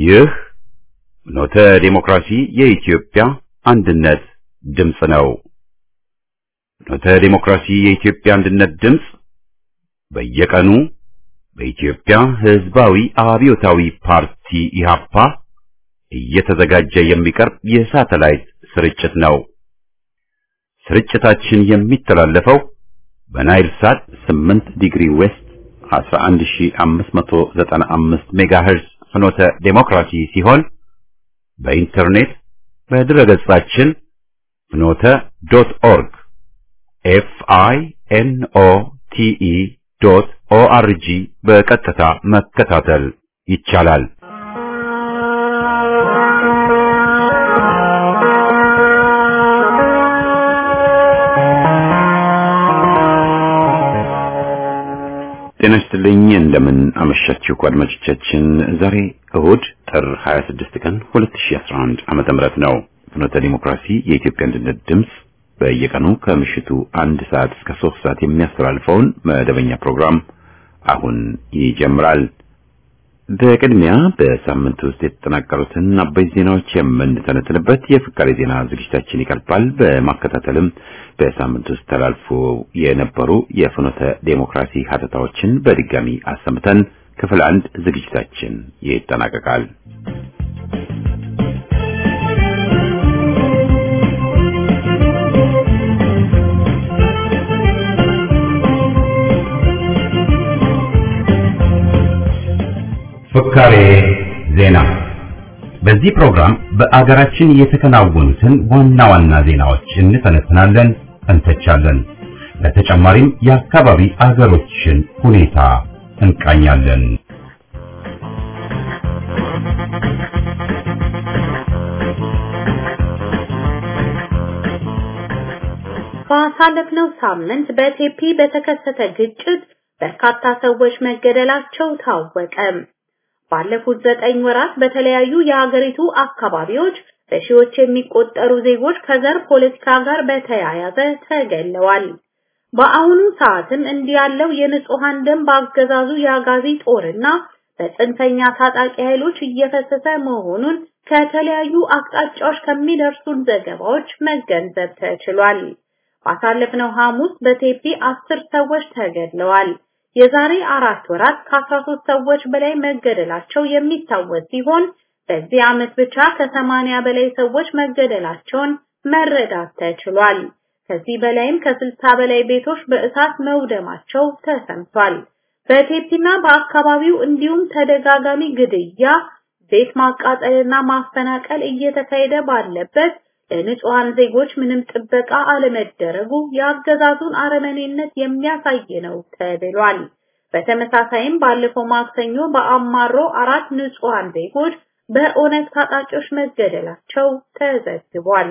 ይህ ኖተ ዴሞክራሲ የኢትዮጵያ አንድነት ድምፅ ነው። ኖተ ዴሞክራሲ የኢትዮጵያ አንድነት ድምፅ በየቀኑ በኢትዮጵያ ሕዝባዊ አብዮታዊ ፓርቲ ኢህአፓ እየተዘጋጀ የሚቀርብ የሳተላይት ስርጭት ነው። ስርጭታችን የሚተላለፈው በናይል ሳት 8 ዲግሪ ዌስት 11595 ሜጋሄርዝ ፍኖተ ዴሞክራሲ ሲሆን በኢንተርኔት በድረገጻችን ፍኖተ ዶት ኦርግ ኤፍ አይ ኤን ኦ ቲ ኢ ዶት ኦ አር ጂ በቀጥታ መከታተል ይቻላል። ጤና ይስጥልኝ። እንደምን አመሻችሁ አድማጮቻችን። ዛሬ እሁድ ጥር 26 ቀን 2011 ዓመተ ምህረት ነው። ፍኖተ ዲሞክራሲ የኢትዮጵያ አንድነት ድምፅ በየቀኑ ከምሽቱ አንድ ሰዓት እስከ ሶስት ሰዓት የሚያስተላልፈውን መደበኛ ፕሮግራም አሁን ይጀምራል። በቅድሚያ በሳምንት ውስጥ የተጠናቀሩትን አበይ ዜናዎች የምንተነትንበት የፍካሬ ዜና ዝግጅታችን ይቀርባል። በማከታተልም በሳምንት ውስጥ ተላልፎ የነበሩ የፍኖተ ዴሞክራሲ ሀተታዎችን በድጋሚ አሰምተን ክፍል አንድ ዝግጅታችን ይጠናቀቃል። ፍካሬ ዜና። በዚህ ፕሮግራም በአገራችን የተከናወኑትን ዋና ዋና ዜናዎች እንተነትናለን፣ እንተቻለን። በተጨማሪም የአካባቢ አገሮችን ሁኔታ እንቃኛለን። ባሳለፍነው ሳምንት በቴፒ በተከሰተ ግጭት በርካታ ሰዎች መገደላቸው ታወቀ። ባለፉት ዘጠኝ ወራት በተለያዩ የሀገሪቱ አካባቢዎች በሺዎች የሚቆጠሩ ዜጎች ከዘር ፖለቲካ ጋር በተያያዘ ተገለዋል። በአሁኑ ሰዓትም እንዲህ ያለው የንጹሃን ደም በአገዛዙ የአጋዚ ጦርና በጽንፈኛ ታጣቂ ኃይሎች እየፈሰሰ መሆኑን ከተለያዩ አቅጣጫዎች ከሚደርሱን ዘገባዎች መገንዘብ ተችሏል። ባሳለፍነው ሐሙስ በቴፒ አስር ሰዎች ተገድለዋል። የዛሬ አራት ወራት ከ13 ሰዎች በላይ መገደላቸው የሚታወስ ሲሆን በዚህ ዓመት ብቻ ከሰማንያ በላይ ሰዎች መገደላቸውን መረዳት ተችሏል። ከዚህ በላይም ከስልሳ በላይ ቤቶች በእሳት መውደማቸው ተሰምቷል። በቴፒና በአካባቢው እንዲሁም ተደጋጋሚ ግድያ፣ ቤት ማቃጠልና ማፈናቀል እየተካሄደ ባለበት ለንጹሃን ዜጎች ምንም ጥበቃ አለመደረጉ የአገዛዙን አረመኔነት የሚያሳይ ነው ተብሏል። በተመሳሳይም ባለፈው ማክሰኞ በአማሮ አራት ንጹሃን ዜጎች በኦነግ ታጣቂዎች መገደላቸው ተዘግቧል።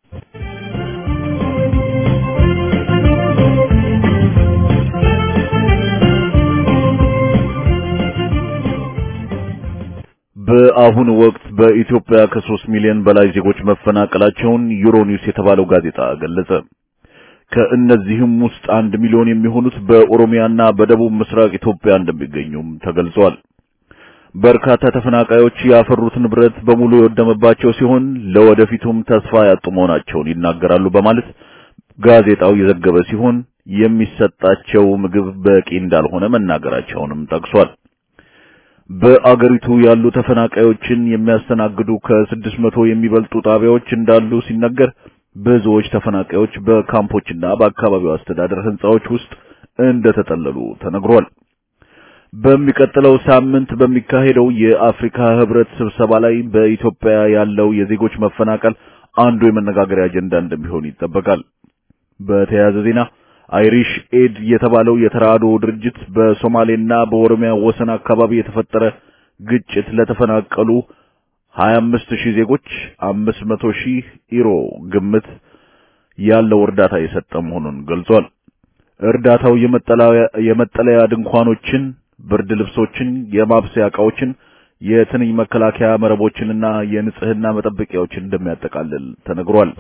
በአሁኑ ወቅት በኢትዮጵያ ከሶስት ሚሊዮን በላይ ዜጎች መፈናቀላቸውን ዩሮኒውስ የተባለው ጋዜጣ ገለጸ። ከእነዚህም ውስጥ አንድ ሚሊዮን የሚሆኑት በኦሮሚያና በደቡብ ምስራቅ ኢትዮጵያ እንደሚገኙም ተገልጿል። በርካታ ተፈናቃዮች ያፈሩት ንብረት በሙሉ የወደመባቸው ሲሆን ለወደፊቱም ተስፋ ያጡ መሆናቸውን ይናገራሉ በማለት ጋዜጣው የዘገበ ሲሆን የሚሰጣቸው ምግብ በቂ እንዳልሆነ መናገራቸውንም ጠቅሷል። በአገሪቱ ያሉ ተፈናቃዮችን የሚያስተናግዱ ከስድስት መቶ የሚበልጡ ጣቢያዎች እንዳሉ ሲነገር ብዙዎች ተፈናቃዮች በካምፖችና በአካባቢው አስተዳደር ህንጻዎች ውስጥ እንደተጠለሉ ተነግሯል። በሚቀጥለው ሳምንት በሚካሄደው የአፍሪካ ህብረት ስብሰባ ላይ በኢትዮጵያ ያለው የዜጎች መፈናቀል አንዱ የመነጋገሪያ አጀንዳ እንደሚሆን ይጠበቃል። በተያያዘ ዜና አይሪሽ ኤድ የተባለው የተራድኦ ድርጅት በሶማሌና በኦሮሚያ ወሰን አካባቢ የተፈጠረ ግጭት ለተፈናቀሉ 25 ሺህ ዜጎች 500 ሺህ ዩሮ ግምት ያለው እርዳታ የሰጠ መሆኑን ገልጿል። እርዳታው የመጠለያ ድንኳኖችን፣ ብርድ ልብሶችን፣ የማብሰያ ዕቃዎችን፣ የትንኝ መከላከያ መረቦችንና የንጽህና መጠበቂያዎችን እንደሚያጠቃልል ተነግሯል።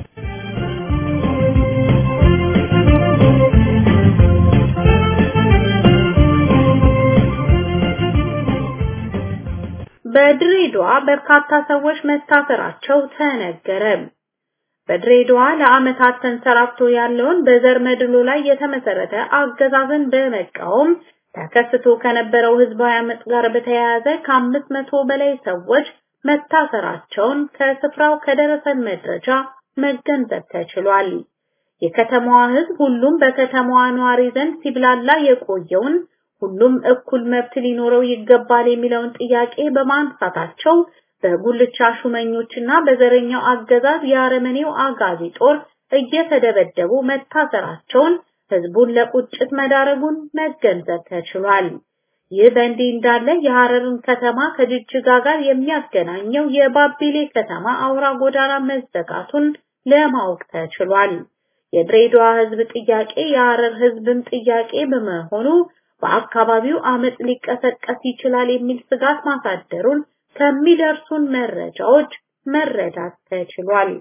በድሬዳዋ በርካታ ሰዎች መታሰራቸው ተነገረ። በድሬዳዋ ለዓመታት ተንሰራፍቶ ያለውን በዘር መድሎ ላይ የተመሰረተ አገዛዝን በመቃወም ተከስቶ ከነበረው ህዝባዊ አመጽ ጋር በተያያዘ ከአምስት መቶ በላይ ሰዎች መታሰራቸውን ከስፍራው ከደረሰን መረጃ መገንዘብ ተችሏል። የከተማዋ ህዝብ ሁሉም በከተማዋ ነዋሪ ዘንድ ሲብላላ የቆየውን ሁሉም እኩል መብት ሊኖረው ይገባል የሚለውን ጥያቄ በማንሳታቸው በጉልቻ ሹመኞችና በዘረኛው አገዛዝ የአረመኔው አጋዚ ጦር እየተደበደቡ መታሰራቸውን ህዝቡን ለቁጭት መዳረጉን መገንዘብ ተችሏል። ይህ በእንዲህ እንዳለ የሐረርን ከተማ ከጅጅጋ ጋር የሚያገናኘው የባቢሌ ከተማ አውራ ጎዳና መዘጋቱን ለማወቅ ተችሏል። የድሬዳዋ ህዝብ ጥያቄ የሐረር ህዝብም ጥያቄ በመሆኑ በአካባቢው አመጽ ሊቀሰቀስ ይችላል የሚል ስጋት ማሳደሩን ከሚደርሱን መረጃዎች መረዳት ተችሏል።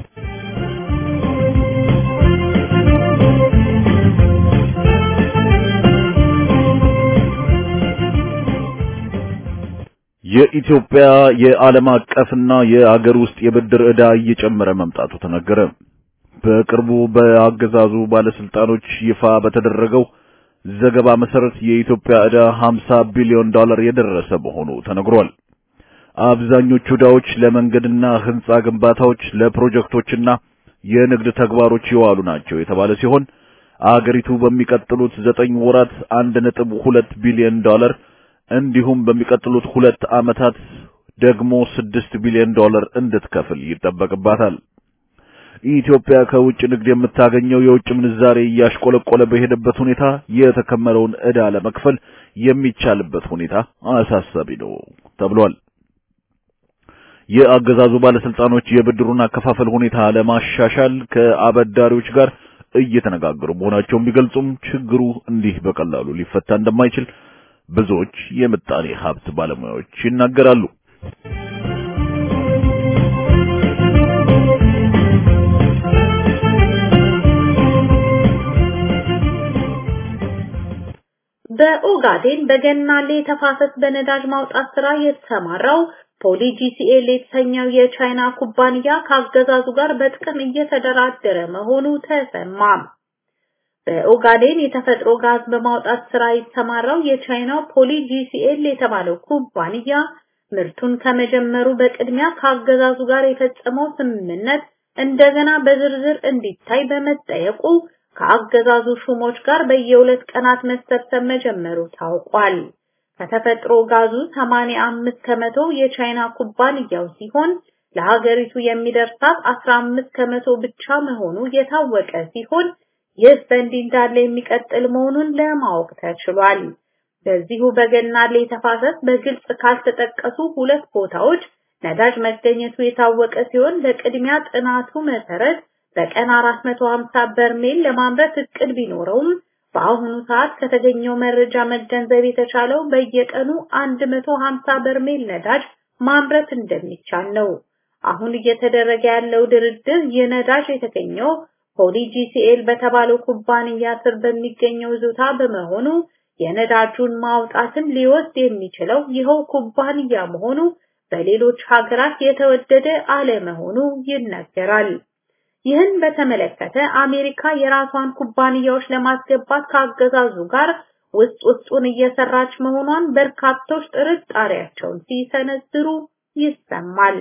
የኢትዮጵያ የዓለም አቀፍና የአገር ውስጥ የብድር ዕዳ እየጨመረ መምጣቱ ተነገረ። በቅርቡ በአገዛዙ ባለስልጣኖች ይፋ በተደረገው ዘገባ መሰረት የኢትዮጵያ ዕዳ 50 ቢሊዮን ዶላር የደረሰ መሆኑ ተነግሯል። አብዛኞቹ ዕዳዎች ለመንገድና ህንጻ ግንባታዎች፣ ለፕሮጀክቶችና የንግድ ተግባሮች የዋሉ ናቸው የተባለ ሲሆን አገሪቱ በሚቀጥሉት ዘጠኝ ወራት 1.2 ቢሊዮን ዶላር እንዲሁም በሚቀጥሉት ሁለት ዓመታት ደግሞ 6 ቢሊዮን ዶላር እንድትከፍል ይጠበቅባታል። ኢትዮጵያ ከውጭ ንግድ የምታገኘው የውጭ ምንዛሬ እያሽቆለቆለ በሄደበት ሁኔታ የተከመረውን ዕዳ ለመክፈል የሚቻልበት ሁኔታ አሳሳቢ ነው ተብሏል። የአገዛዙ ባለስልጣኖች የብድሩን አከፋፈል ሁኔታ ለማሻሻል ከአበዳሪዎች ጋር እየተነጋገሩ መሆናቸውን ቢገልጹም ችግሩ እንዲህ በቀላሉ ሊፈታ እንደማይችል ብዙዎች የምጣኔ ሀብት ባለሙያዎች ይናገራሉ። በኦጋዴን በገናሌ ተፋሰስ በነዳጅ ማውጣት ስራ የተሰማራው ፖሊ ጂሲኤል የተሰኘው የቻይና ኩባንያ ከአገዛዙ ጋር በጥቅም እየተደራደረ መሆኑ ተሰማ። በኦጋዴን የተፈጥሮ ጋዝ በማውጣት ስራ የተሰማራው የቻይናው ፖሊ ጂሲኤል የተባለው ኩባንያ ምርቱን ከመጀመሩ በቅድሚያ ከአገዛዙ ጋር የፈጸመው ስምምነት እንደገና በዝርዝር እንዲታይ በመጠየቁ ከአገዛዙ ሹሞች ጋር በየሁለት ቀናት መሰብሰብ መጀመሩ ታውቋል። ከተፈጥሮ ጋዙ 85 ከመቶ የቻይና ኩባንያው ሲሆን ለሀገሪቱ የሚደርሳት 15 ከመቶ ብቻ መሆኑ የታወቀ ሲሆን ይህ በእንዲህ እንዳለ የሚቀጥል መሆኑን ለማወቅ ተችሏል። በዚሁ በገናሌ ተፋሰስ በግልጽ ካልተጠቀሱ ሁለት ቦታዎች ነዳጅ መገኘቱ የታወቀ ሲሆን ለቅድሚያ ጥናቱ መሰረት በቀን 450 በርሜል ለማምረት እቅድ ቢኖረውም በአሁኑ ሰዓት ከተገኘው መረጃ መገንዘብ የተቻለው በየቀኑ 150 በርሜል ነዳጅ ማምረት እንደሚቻል ነው። አሁን እየተደረገ ያለው ድርድር ይህ ነዳጅ የተገኘው ፖሊ ጂሲኤል በተባለው ኩባንያ ስር በሚገኘው ይዞታ በመሆኑ የነዳጁን ማውጣትን ሊወስድ የሚችለው ይኸው ኩባንያ መሆኑ በሌሎች ሀገራት የተወደደ አለመሆኑ ይነገራል። ይህን በተመለከተ አሜሪካ የራሷን ኩባንያዎች ለማስገባት ከአገዛዙ ጋር ውስጥ ውስጡን እየሰራች መሆኗን በርካቶች ጥርጣሬያቸውን ሲሰነዝሩ ይሰማል።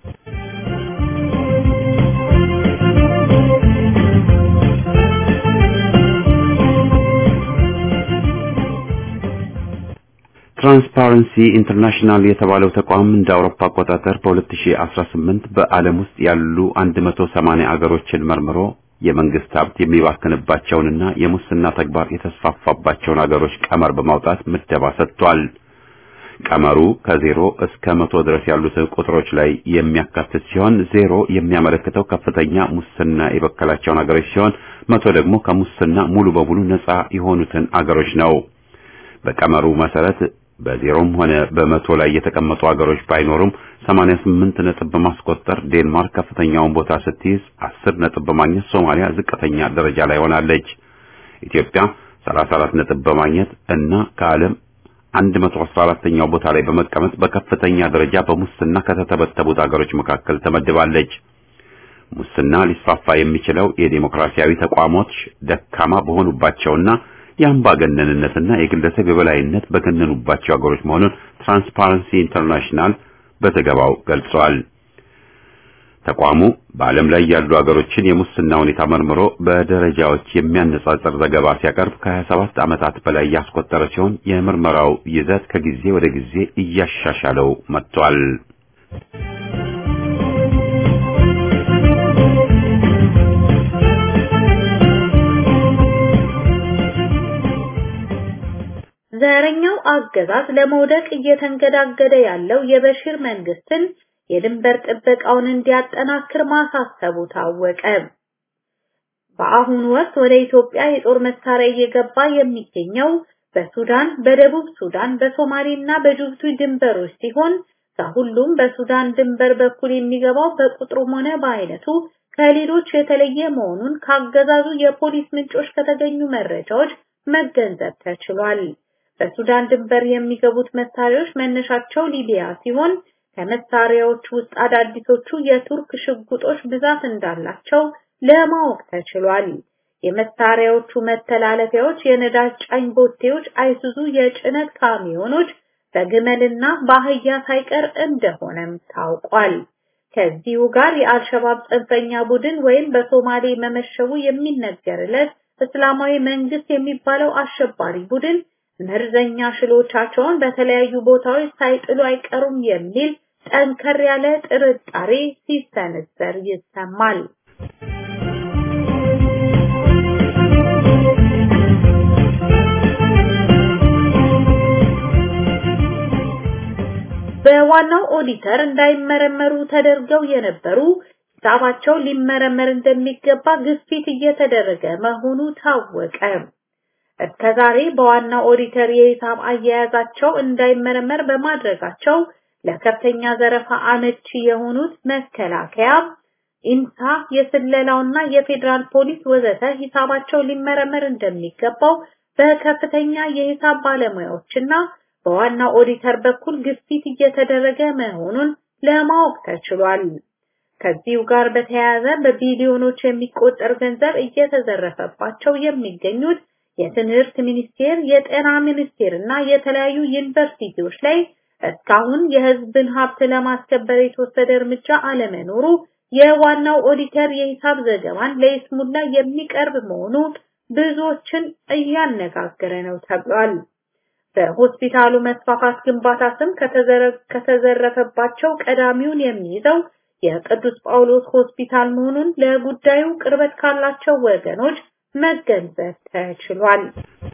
ትራንስፓረንሲ ኢንተርናሽናል የተባለው ተቋም እንደ አውሮፓ አቆጣጠር በ2018 በዓለም ውስጥ ያሉ 180 አገሮችን መርምሮ የመንግስት ሀብት የሚባክንባቸውንና የሙስና ተግባር የተስፋፋባቸውን አገሮች ቀመር በማውጣት ምደባ ሰጥቷል። ቀመሩ ከዜሮ እስከ መቶ ድረስ ያሉትን ቁጥሮች ላይ የሚያካትት ሲሆን ዜሮ የሚያመለክተው ከፍተኛ ሙስና የበከላቸውን አገሮች ሲሆን መቶ ደግሞ ከሙስና ሙሉ በሙሉ ነፃ የሆኑትን አገሮች ነው። በቀመሩ መሰረት በዜሮም ሆነ በመቶ ላይ የተቀመጡ አገሮች ባይኖሩም 88 ነጥብ በማስቆጠር ዴንማርክ ከፍተኛውን ቦታ ስትይዝ 10 ነጥብ በማግኘት ሶማሊያ ዝቅተኛ ደረጃ ላይ ሆናለች። ኢትዮጵያ 34 ነጥብ በማግኘት እና ከዓለም 114ኛው ቦታ ላይ በመቀመጥ በከፍተኛ ደረጃ በሙስና ከተተበተቡት አገሮች መካከል ተመድባለች። ሙስና ሊስፋፋ የሚችለው የዴሞክራሲያዊ ተቋሞች ደካማ በሆኑባቸውና የአምባገነንነትና የግለሰብ የበላይነት በገነኑባቸው አገሮች መሆኑን ትራንስፓረንሲ ኢንተርናሽናል በዘገባው ገልጿል። ተቋሙ በዓለም ላይ ያሉ አገሮችን የሙስና ሁኔታ መርምሮ በደረጃዎች የሚያነጻጽር ዘገባ ሲያቀርብ ከ27 ዓመታት በላይ ያስቆጠረ ሲሆን የምርመራው ይዘት ከጊዜ ወደ ጊዜ እያሻሻለው መጥቷል። ዘረኛው አገዛዝ ለመውደቅ እየተንገዳገደ ያለው የበሽር መንግስትን የድንበር ጥበቃውን እንዲያጠናክር ማሳሰቡ ታወቀ። በአሁኑ ወቅት ወደ ኢትዮጵያ የጦር መሳሪያ እየገባ የሚገኘው በሱዳን፣ በደቡብ ሱዳን፣ በሶማሌና በጅቡቲ ድንበሮች ሲሆን ከሁሉም በሱዳን ድንበር በኩል የሚገባው በቁጥሩም ሆነ በአይነቱ ከሌሎች የተለየ መሆኑን ካገዛዙ የፖሊስ ምንጮች ከተገኙ መረጃዎች መገንዘብ ተችሏል። በሱዳን ድንበር የሚገቡት መሳሪያዎች መነሻቸው ሊቢያ ሲሆን ከመሳሪያዎች ውስጥ አዳዲሶቹ የቱርክ ሽጉጦች ብዛት እንዳላቸው ለማወቅ ተችሏል። የመሳሪያዎቹ መተላለፊያዎች የነዳጅ ጫኝ ቦቴዎች፣ አይሱዙ የጭነት ካሚዮኖች በግመልና በአህያ ሳይቀር እንደሆነም ታውቋል። ከዚሁ ጋር የአልሸባብ ጽንፈኛ ቡድን ወይም በሶማሌ መመሸጉ የሚነገርለት እስላማዊ መንግስት የሚባለው አሸባሪ ቡድን መርዘኛ ሽሎቻቸውን በተለያዩ ቦታዎች ሳይጥሉ አይቀሩም የሚል ጠንከር ያለ ጥርጣሬ ሲሰነዘር ይሰማል። በዋናው ኦዲተር እንዳይመረመሩ ተደርገው የነበሩ ሂሳባቸው ሊመረመር እንደሚገባ ግፊት እየተደረገ መሆኑ ታወቀ። እስከዛሬ በዋናው ኦዲተር የሂሳብ አያያዛቸው እንዳይመረመር በማድረጋቸው ለከፍተኛ ዘረፋ አመቺ የሆኑት መከላከያ፣ ኢንሳ፣ የስለላውና የፌዴራል ፖሊስ ወዘተ ሂሳባቸው ሊመረመር እንደሚገባው በከፍተኛ የሂሳብ ባለሙያዎችና በዋናው ኦዲተር በኩል ግፊት እየተደረገ መሆኑን ለማወቅ ተችሏል። ከዚሁ ጋር በተያያዘ በቢሊዮኖች የሚቆጠር ገንዘብ እየተዘረፈባቸው የሚገኙት የትምህርት ሚኒስቴር፣ የጤና ሚኒስቴር እና የተለያዩ ዩኒቨርሲቲዎች ላይ እስካሁን የሕዝብን ሀብት ለማስከበር የተወሰደ እርምጃ አለመኖሩ የዋናው ኦዲተር የሂሳብ ዘገባን ለይስሙላ የሚቀርብ መሆኑ ብዙዎችን እያነጋገረ ነው ተብሏል። በሆስፒታሉ መስፋፋት ግንባታ ስም ከተዘረፈባቸው ቀዳሚውን የሚይዘው የቅዱስ ጳውሎስ ሆስፒታል መሆኑን ለጉዳዩ ቅርበት ካላቸው ወገኖች መገንዘብ ተችሏል።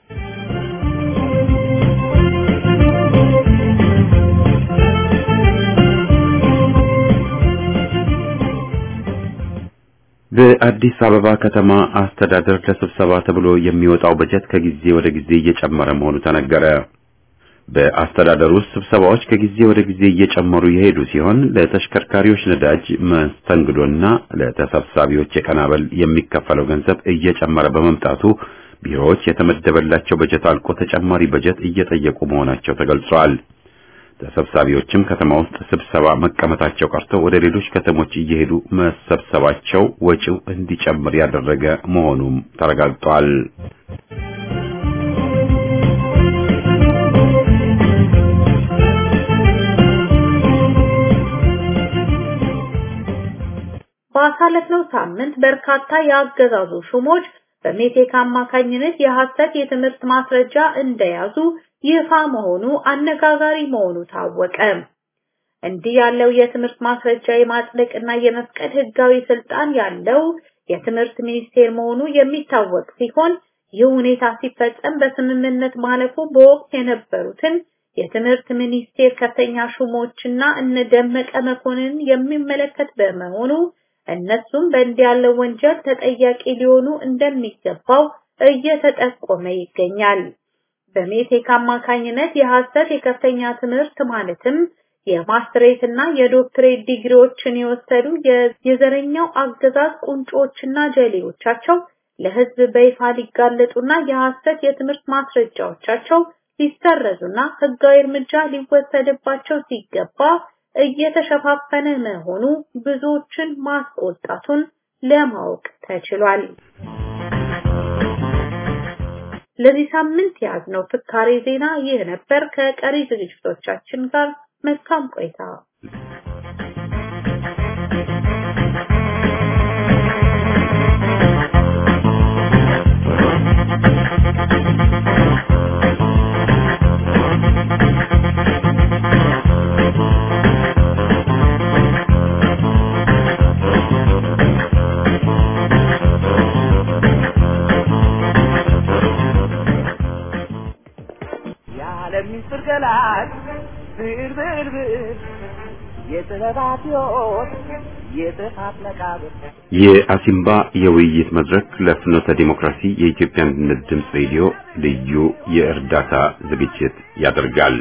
በአዲስ አበባ ከተማ አስተዳደር ለስብሰባ ተብሎ የሚወጣው በጀት ከጊዜ ወደ ጊዜ እየጨመረ መሆኑ ተነገረ። በአስተዳደር ውስጥ ስብሰባዎች ከጊዜ ወደ ጊዜ እየጨመሩ የሄዱ ሲሆን ለተሽከርካሪዎች ነዳጅ መስተንግዶና ለተሰብሳቢዎች የቀን አበል የሚከፈለው ገንዘብ እየጨመረ በመምጣቱ ቢሮዎች የተመደበላቸው በጀት አልቆ ተጨማሪ በጀት እየጠየቁ መሆናቸው ተገልጿል። ተሰብሳቢዎችም ከተማ ውስጥ ስብሰባ መቀመጣቸው ቀርቶ ወደ ሌሎች ከተሞች እየሄዱ መሰብሰባቸው ወጪው እንዲጨምር ያደረገ መሆኑም ተረጋግጧል። ባሳለፍነው ሳምንት በርካታ የአገዛዙ ሹሞች በሜቴክ አማካኝነት የሐሰት የትምህርት ማስረጃ እንደያዙ ይፋ መሆኑ አነጋጋሪ መሆኑ ታወቀ። እንዲህ ያለው የትምህርት ማስረጃ የማጽደቅና የመፍቀድ ህጋዊ ስልጣን ያለው የትምህርት ሚኒስቴር መሆኑ የሚታወቅ ሲሆን ይህ ሁኔታ ሲፈጸም በስምምነት ማለፉ በወቅት የነበሩትን የትምህርት ሚኒስቴር ከፍተኛ ሹሞችና እነ ደመቀ መኮንን የሚመለከት በመሆኑ እነሱም በእንዲህ ያለው ወንጀል ተጠያቂ ሊሆኑ እንደሚገባው እየተጠቆመ ይገኛል። በሜቴክ አማካኝነት የሐሰት የከፍተኛ ትምህርት ማለትም የማስትሬት እና የዶክትሬት ዲግሪዎችን የወሰዱ የዘረኛው አገዛዝ ቁንጮችና ጀሌዎቻቸው ለህዝብ በይፋ ሊጋለጡና የሐሰት የትምህርት ማስረጃዎቻቸው ሊሰረዙና ህጋዊ እርምጃ ሊወሰድባቸው ሲገባ እየተሸፋፈነ መሆኑ ብዙዎችን ማስቆጣቱን ለማወቅ ተችሏል። ለዚህ ሳምንት ያዝነው ፍካሬ ዜና ይህ ነበር። ከቀሪ ዝግጅቶቻችን ጋር መልካም ቆይታ። ለሚስጥር ገላጭ ብር ብር ብር የጥበባት ሕይወት የጥፋት መቃብር የአሲምባ የውይይት መድረክ ለፍኖተ ዲሞክራሲ የኢትዮጵያ አንድነት ድምፅ ሬዲዮ ልዩ የእርዳታ ዝግጅት ያደርጋል።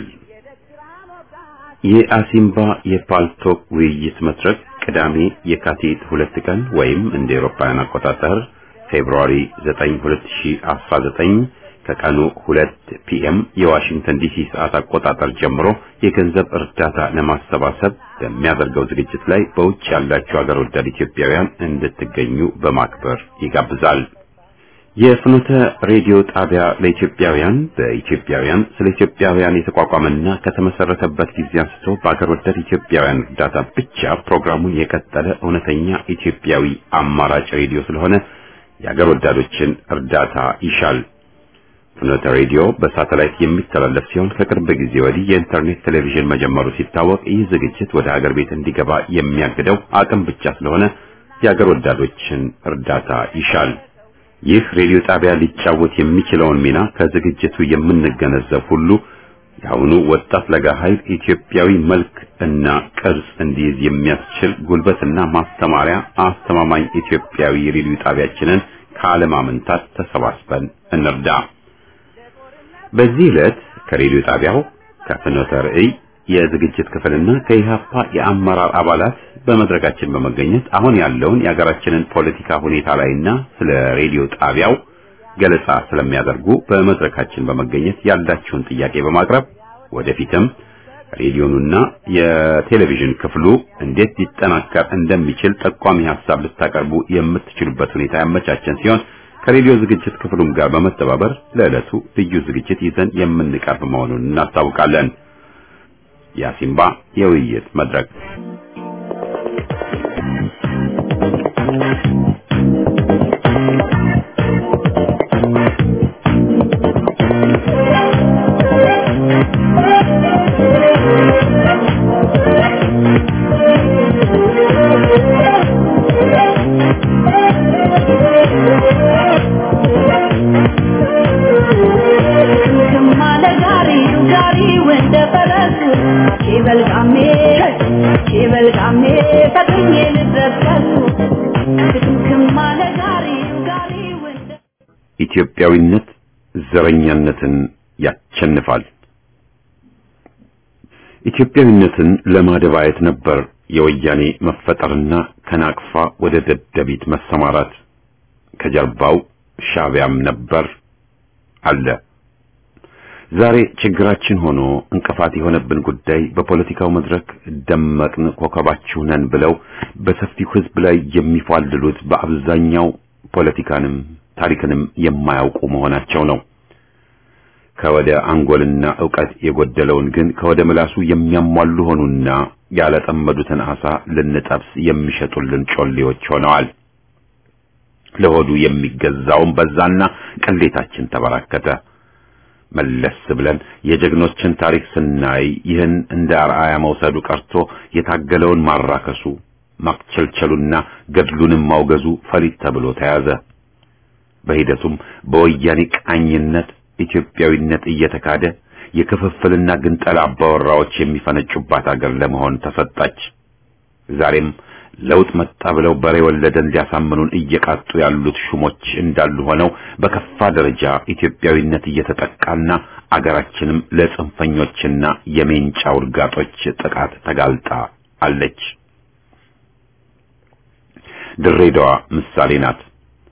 የአሲምባ የፓልቶክ ውይይት መድረክ ቅዳሜ የካቲት ሁለት ቀን ወይም እንደ ኤሮፓውያን አቆጣጠር ፌብሩዋሪ 9 2019 ከቀኑ 2 ፒኤም የዋሽንግተን ዲሲ ሰዓት አቆጣጠር ጀምሮ የገንዘብ እርዳታ ለማሰባሰብ በሚያደርገው ዝግጅት ላይ በውጭ ያላችሁ ሀገር ወዳድ ኢትዮጵያውያን እንድትገኙ በማክበር ይጋብዛል። የፍኖተ ሬዲዮ ጣቢያ ለኢትዮጵያውያን በኢትዮጵያውያን ስለ ኢትዮጵያውያን የተቋቋመና ከተመሰረተበት ጊዜ አንስቶ በአገር ወዳድ ኢትዮጵያውያን እርዳታ ብቻ ፕሮግራሙን የቀጠለ እውነተኛ ኢትዮጵያዊ አማራጭ ሬዲዮ ስለሆነ የአገር ወዳዶችን እርዳታ ይሻል። ፍኖተ ሬዲዮ በሳተላይት የሚተላለፍ ሲሆን ከቅርብ ጊዜ ወዲህ የኢንተርኔት ቴሌቪዥን መጀመሩ ሲታወቅ ይህ ዝግጅት ወደ ሀገር ቤት እንዲገባ የሚያግደው አቅም ብቻ ስለሆነ የሀገር ወዳዶችን እርዳታ ይሻል። ይህ ሬዲዮ ጣቢያ ሊጫወት የሚችለውን ሚና ከዝግጅቱ የምንገነዘብ ሁሉ የአሁኑ ወጣት ለጋ ኃይል ኢትዮጵያዊ መልክ እና ቅርጽ እንዲይዝ የሚያስችል ጉልበትና ማስተማሪያ አስተማማኝ ኢትዮጵያዊ ሬዲዮ ጣቢያችንን ካለማመንታት ተሰባስበን እንርዳ። በዚህ ዕለት ከሬዲዮ ጣቢያው ከፍኖተ ርዕይ የዝግጅት ክፍልና ከኢሃፓ የአመራር አባላት በመድረካችን በመገኘት አሁን ያለውን የሀገራችንን ፖለቲካ ሁኔታ ላይና ስለ ሬዲዮ ጣቢያው ገለጻ ስለሚያደርጉ በመድረካችን በመገኘት ያላችሁን ጥያቄ በማቅረብ ወደፊትም ሬዲዮኑና የቴሌቪዥን ክፍሉ እንዴት ሊጠናከር እንደሚችል ጠቋሚ ሐሳብ ልታቀርቡ የምትችሉበት ሁኔታ ያመቻቸን ሲሆን ከሬዲዮ ዝግጅት ክፍሉም ጋር በመተባበር ለዕለቱ ልዩ ዝግጅት ይዘን የምንቀርብ መሆኑን እናስታውቃለን። የአሲምባ የውይይት መድረክ ኢትዮጵያዊነት ዘረኛነትን ያቸንፋል። ኢትዮጵያዊነትን ለማደባየት ነበር የወያኔ መፈጠርና ከናቅፋ ወደ ደደቢት መሰማራት። ከጀርባው ሻዕቢያም ነበር አለ። ዛሬ ችግራችን ሆኖ እንቅፋት የሆነብን ጉዳይ በፖለቲካው መድረክ ደመቅን ኮከባችሁ ነን ብለው በሰፊው ሕዝብ ላይ የሚፏልሉት በአብዛኛው ፖለቲካንም ታሪክንም የማያውቁ መሆናቸው ነው። ከወደ አንጎልና ዕውቀት የጎደለውን ግን ከወደ ምላሱ የሚያሟሉ ሆኑና ያለጠመዱትን አሳ ልንጠብስ የሚሸጡልን ጮሌዎች ሆነዋል። ለሆዱ የሚገዛውን በዛና ቅሌታችን ተበራከተ። መለስ ብለን የጀግኖችን ታሪክ ስናይ ይህን እንደ አርአያ መውሰዱ ቀርቶ የታገለውን ማራከሱ፣ ማክቸልቸሉና ገድሉንም ማውገዙ ፈሊጥ ተብሎ ተያዘ። በሂደቱም በወያኔ ቃኝነት ኢትዮጵያዊነት እየተካደ የክፍፍልና ግንጠላ አባወራዎች የሚፈነጩባት አገር ለመሆን ተሰጣች። ዛሬም ለውጥ መጣ ብለው በሬ ወለደን ሊያሳምኑን እየቃጡ ያሉት ሹሞች እንዳሉ ሆነው በከፋ ደረጃ ኢትዮጵያዊነት እየተጠቃና አገራችንም ለጽንፈኞችና የሜንጫ ውርጋጦች ጥቃት ተጋልጣ አለች። ድሬዳዋ ምሳሌ ናት።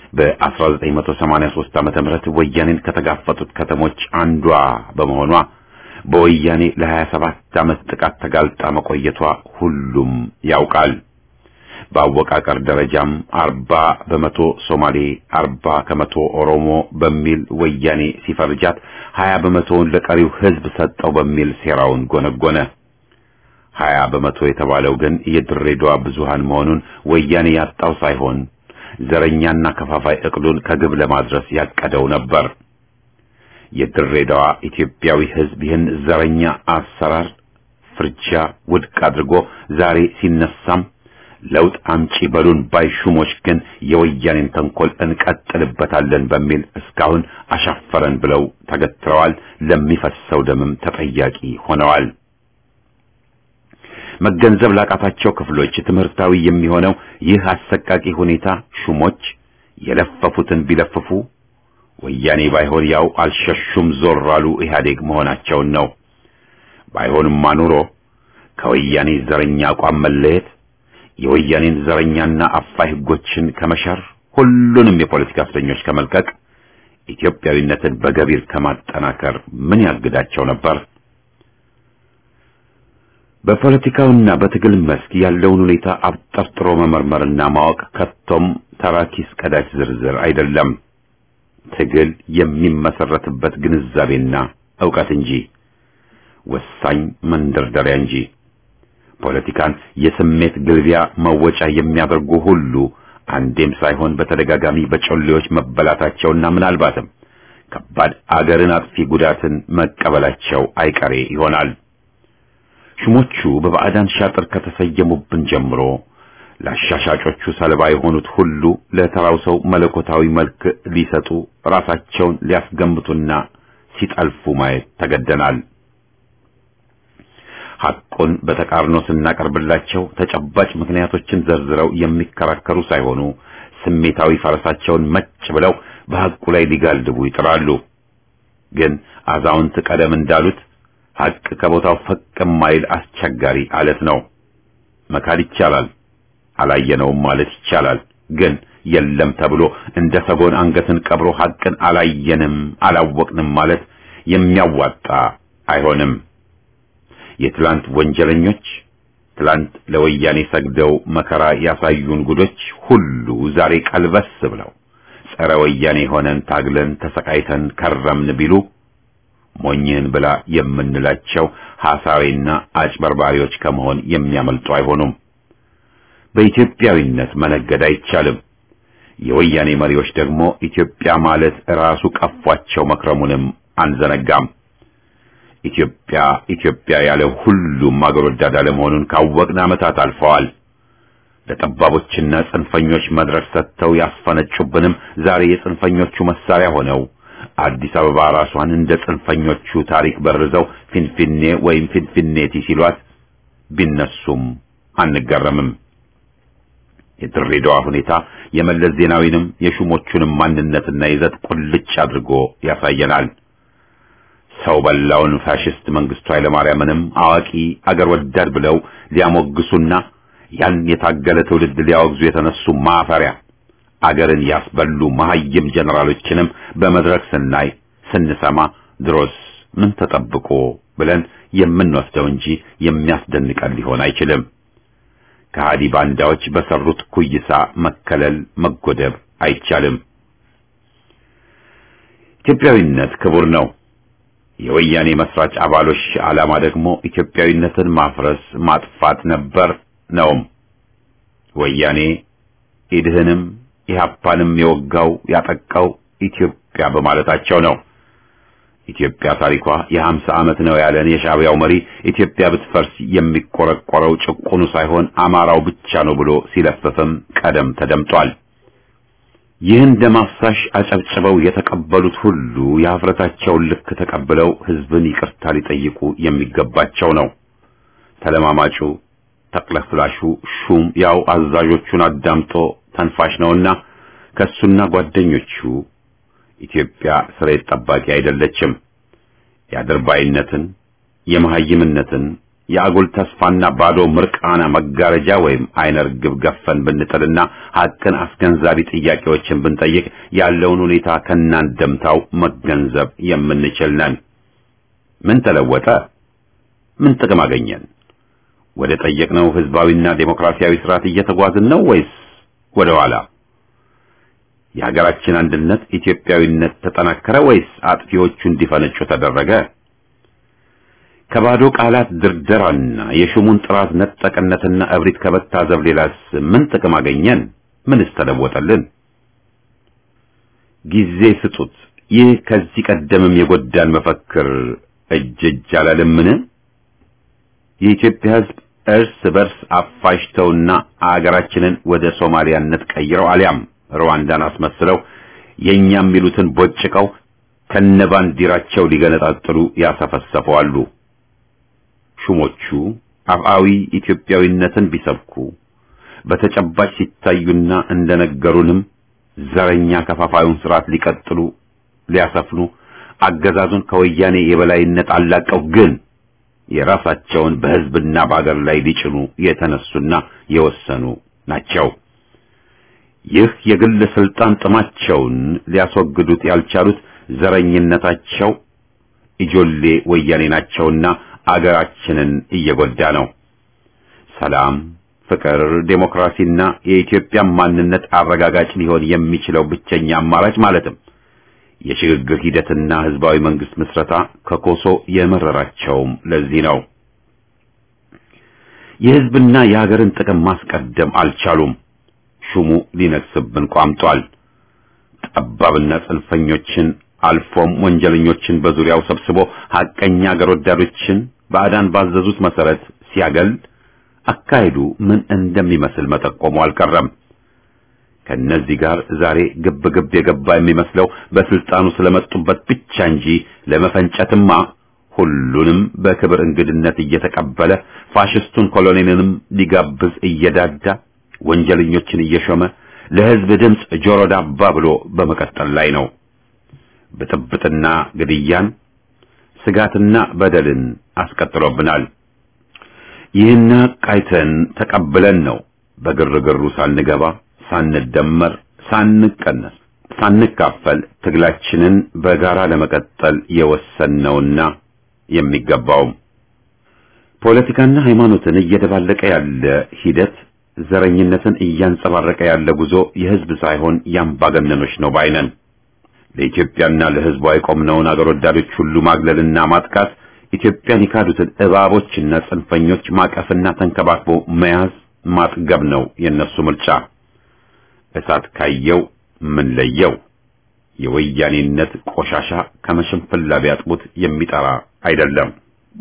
በ1983 ዓመተ ምህረት ወያኔን ከተጋፈጡት ከተሞች አንዷ በመሆኗ በወያኔ ለ27 ዓመት ጥቃት ተጋልጣ መቆየቷ ሁሉም ያውቃል። በአወቃቀር ደረጃም 40 በመቶ ሶማሌ፣ 40 ከመቶ ኦሮሞ በሚል ወያኔ ሲፈርጃት 20 በመቶውን ለቀሪው ሕዝብ ሰጠው በሚል ሴራውን ጎነጎነ። 20 በመቶ የተባለው ግን የድሬዳዋ ብዙሃን መሆኑን ወያኔ ያጣው ሳይሆን ዘረኛና ከፋፋይ እቅዱን ከግብ ለማድረስ ያቀደው ነበር። የድሬዳዋ ኢትዮጵያዊ ሕዝብ ይህን ዘረኛ አሰራር ፍርጃ ውድቅ አድርጎ ዛሬ ሲነሳም ለውጥ አምጪ በሉን ባይ ሹሞች ግን የወያኔን ተንኮል እንቀጥልበታለን በሚል እስካሁን አሻፈረን ብለው ተገትረዋል። ለሚፈሰው ደምም ተጠያቂ ሆነዋል። መገንዘብ ላቃታቸው ክፍሎች ትምህርታዊ የሚሆነው ይህ አሰቃቂ ሁኔታ ሹሞች የለፈፉትን ቢለፍፉ ወያኔ ባይሆን ያው አልሸሹም ዞር አሉ ኢህአዴግ መሆናቸውን ነው። ባይሆንማ ኑሮ ከወያኔ ዘረኛ አቋም መለየት የወያኔን ዘረኛና አፋይ ሕጎችን ከመሻር ሁሉንም የፖለቲካ እስረኞች ከመልቀቅ ኢትዮጵያዊነትን በገቢር ከማጠናከር ምን ያግዳቸው ነበር? በፖለቲካውና በትግል መስክ ያለውን ሁኔታ አብጠርጥሮ መመርመርና ማወቅ ከቶም ተራኪስ ቀዳጅ ዝርዝር አይደለም። ትግል የሚመሰረትበት ግንዛቤና ዕውቀት እንጂ ወሳኝ መንደርደሪያ እንጂ ፖለቲካን የስሜት ግልቢያ መወጫ የሚያደርጉ ሁሉ አንዴም ሳይሆን በተደጋጋሚ በጮሌዎች መበላታቸውና ምናልባትም ከባድ አገርን አጥፊ ጉዳትን መቀበላቸው አይቀሬ ይሆናል። ሹሞቹ በባዕዳን ሻጥር ከተሰየሙብን ጀምሮ ለአሻሻጮቹ ሰለባ የሆኑት ሁሉ ለተራው ሰው መለኮታዊ መልክ ሊሰጡ ራሳቸውን ሊያስገምቱና ሲጠልፉ ማየት ተገደናል። ሐቁን በተቃርኖ ስናቀርብላቸው ተጨባጭ ምክንያቶችን ዘርዝረው የሚከራከሩ ሳይሆኑ ስሜታዊ ፈረሳቸውን መጭ ብለው በሐቁ ላይ ሊጋልቡ ይጥራሉ። ግን አዛውንት ቀደም እንዳሉት ሐቅ ከቦታው ፈቅ የማይል አስቸጋሪ አለት ነው። መካድ ይቻላል፣ አላየነውም ማለት ይቻላል። ግን የለም ተብሎ እንደ ሰጎን አንገትን ቀብሮ ሐቅን አላየንም አላወቅንም ማለት የሚያዋጣ አይሆንም። የትላንት ወንጀለኞች ትላንት ለወያኔ ሰግደው መከራ ያሳዩን ጉዶች ሁሉ ዛሬ ቀልበስ ብለው ጸረ ወያኔ ሆነን ታግለን ተሰቃይተን ከረምን ቢሉ ሞኝህን ብላ የምንላቸው ሐሳዊና አጭበርባሪዎች ከመሆን የሚያመልጡ አይሆኑም። በኢትዮጵያዊነት መነገድ አይቻልም። የወያኔ መሪዎች ደግሞ ኢትዮጵያ ማለት ራሱ ቀፏቸው መክረሙንም አንዘነጋም። ኢትዮጵያ ኢትዮጵያ ያለ ሁሉም አገር ወዳድ አለመሆኑን ካወቅን ዓመታት አልፈዋል። ለጠባቦችና ጽንፈኞች መድረክ ሰጥተው ያስፈነጩብንም ዛሬ የጽንፈኞቹ መሳሪያ ሆነው አዲስ አበባ ራሷን እንደ ጽንፈኞቹ ታሪክ በርዘው ፊንፊኔ ወይም ፊንፊኔቲ ሲሏት ቢነሱም አንገረምም። የድሬዳዋ ሁኔታ የመለስ ዜናዊንም የሹሞቹንም ማንነትና ይዘት ቁልጭ አድርጎ ያሳየናል። ሰው በላውን ፋሽስት መንግስቱ ኃይለማርያምንም አዋቂ አገር ወዳድ ብለው ሊያሞግሱና ያን የታገለ ትውልድ ሊያወግዙ የተነሱ ማፈሪያ አገርን ያስበሉ መሐይም ጀነራሎችንም በመድረክ ስናይ ስንሰማ ድሮስ ምን ተጠብቆ ብለን የምንወስደው እንጂ የሚያስደንቀን ሊሆን አይችልም። ከሃዲ ባንዳዎች በሰሩት ኩይሳ መከለል መጎደብ አይቻልም። ኢትዮጵያዊነት ክቡር ነው። የወያኔ መስራች አባሎች ዓላማ ደግሞ ኢትዮጵያዊነትን ማፍረስ ማጥፋት ነበር ነውም። ወያኔ ኢድህንም ኢህአፓንም የወጋው ያጠቃው ኢትዮጵያ በማለታቸው ነው። ኢትዮጵያ ታሪኳ የሀምሳ ዓመት ነው ያለን የሻዕቢያው መሪ ኢትዮጵያ ብትፈርስ የሚቆረቆረው ጭቁኑ ሳይሆን አማራው ብቻ ነው ብሎ ሲለፍፍም ቀደም ተደምጧል። ይህን ደም አፍሳሽ አጨብጭበው የተቀበሉት ሁሉ የሀፍረታቸውን ልክ ተቀብለው ህዝብን ይቅርታ ሊጠይቁ የሚገባቸው ነው። ተለማማጩ ተቅለፍላሹ ሹም ያው አዛዦቹን አዳምጦ ተንፋሽ ነውና ከሱና ጓደኞቹ ኢትዮጵያ ስሬት ጠባቂ አይደለችም። የአድርባይነትን፣ የመሐይምነትን፣ የአጉል ተስፋና ባዶ ምርቃና መጋረጃ ወይም አይነ ርግብ ገፈን ብንጥልና ሐቅን አስገንዛቢ ጥያቄዎችን ብንጠይቅ ያለውን ሁኔታ ከናንደምታው መገንዘብ የምንችል ነን። ምን ተለወጠ? ምን ጥቅም አገኘን? ወደ ጠየቅነው ህዝባዊና ዴሞክራሲያዊ ስርዓት እየተጓዝን ነው ወይስ ወደ ኋላ? የሀገራችን አንድነት ኢትዮጵያዊነት ተጠናከረ ወይስ አጥፊዎቹ እንዲፈነጩ ተደረገ? ከባዶ ቃላት ድርደራና የሹሙን ጥራት ነጠቅነትና እብሪት ከመታዘብ ሌላስ ምን ጥቅም አገኘን? ምንስ ተለወጠልን? ጊዜ ስጡት። ይህ ከዚህ ቀደምም የጎዳን መፈክር እጅ እጅ አላለምን? የኢትዮጵያ ህዝብ እርስ በርስ አፋጅተውና አገራችንን ወደ ሶማሊያነት ቀይረው አሊያም ሩዋንዳን አስመስለው የኛ የሚሉትን ቦጭቀው ከነባንዲራቸው ሊገነጣጥሉ ያሰፈሰፈዋሉ። ሹሞቹ አፍአዊ ኢትዮጵያዊነትን ቢሰብኩ በተጨባጭ ሲታዩና እንደነገሩንም ዘረኛ ከፋፋዩን ስርዓት ሊቀጥሉ ሊያሰፍኑ አገዛዙን ከወያኔ የበላይነት አላቀው ግን የራሳቸውን በህዝብና በአገር ላይ ሊጭኑ የተነሱና የወሰኑ ናቸው። ይህ የግል ስልጣን ጥማቸውን ሊያስወግዱት ያልቻሉት ዘረኝነታቸው ኢጆሌ ወያኔ ናቸውና አገራችንን እየጎዳ ነው። ሰላም፣ ፍቅር፣ ዴሞክራሲና የኢትዮጵያ ማንነት አረጋጋጭ ሊሆን የሚችለው ብቸኛ አማራጭ ማለትም የሽግግር ሂደትና ህዝባዊ መንግስት ምስረታ ከኮሶ የመረራቸውም ለዚህ ነው። የህዝብና የሀገርን ጥቅም ማስቀደም አልቻሉም። ሹሙ ሊነግስብን ቋምጧል። ጠባብና ጽንፈኞችን አልፎም ወንጀለኞችን በዙሪያው ሰብስቦ ሐቀኛ አገር ወዳዶችን ባዕዳን ባዘዙት መሰረት ሲያገል አካሄዱ ምን እንደሚመስል መጠቆሙ አልቀረም። ከነዚህ ጋር ዛሬ ግብ ግብ የገባ የሚመስለው በስልጣኑ ስለመጡበት ብቻ እንጂ ለመፈንጨትማ ሁሉንም በክብር እንግድነት እየተቀበለ ፋሽስቱን ኮሎኔልንም ሊጋብዝ እየዳዳ ወንጀለኞችን እየሾመ ለህዝብ ድምፅ ጆሮ ዳባ ብሎ በመቀጠል ላይ ነው። ብጥብጥና ግድያን፣ ስጋትና በደልን አስቀጥሎብናል። ይህን ቃይተን ተቀብለን ነው በግርግሩ ሳንገባ ሳንደመር፣ ሳንቀነስ፣ ሳንካፈል ትግላችንን በጋራ ለመቀጠል የወሰነውና የሚገባውም ፖለቲካና ሃይማኖትን እየደባለቀ ያለ ሂደት ዘረኝነትን እያንጸባረቀ ያለ ጉዞ የህዝብ ሳይሆን የአምባገነኖች ነው ባይነን። ለኢትዮጵያና ለህዝቧ የቆምነውን አገር ወዳዶች ሁሉ ማግለልና ማጥቃት ኢትዮጵያን የካዱትን እባቦችና ጽንፈኞች ማቀፍና ተንከባክቦ መያዝ ማጥገብ ነው የነሱ ምርጫ። እሳት ካየው ምን ለየው? የወያኔነት ቆሻሻ ከመሸንፈላ ቢያጥቡት የሚጠራ አይደለም።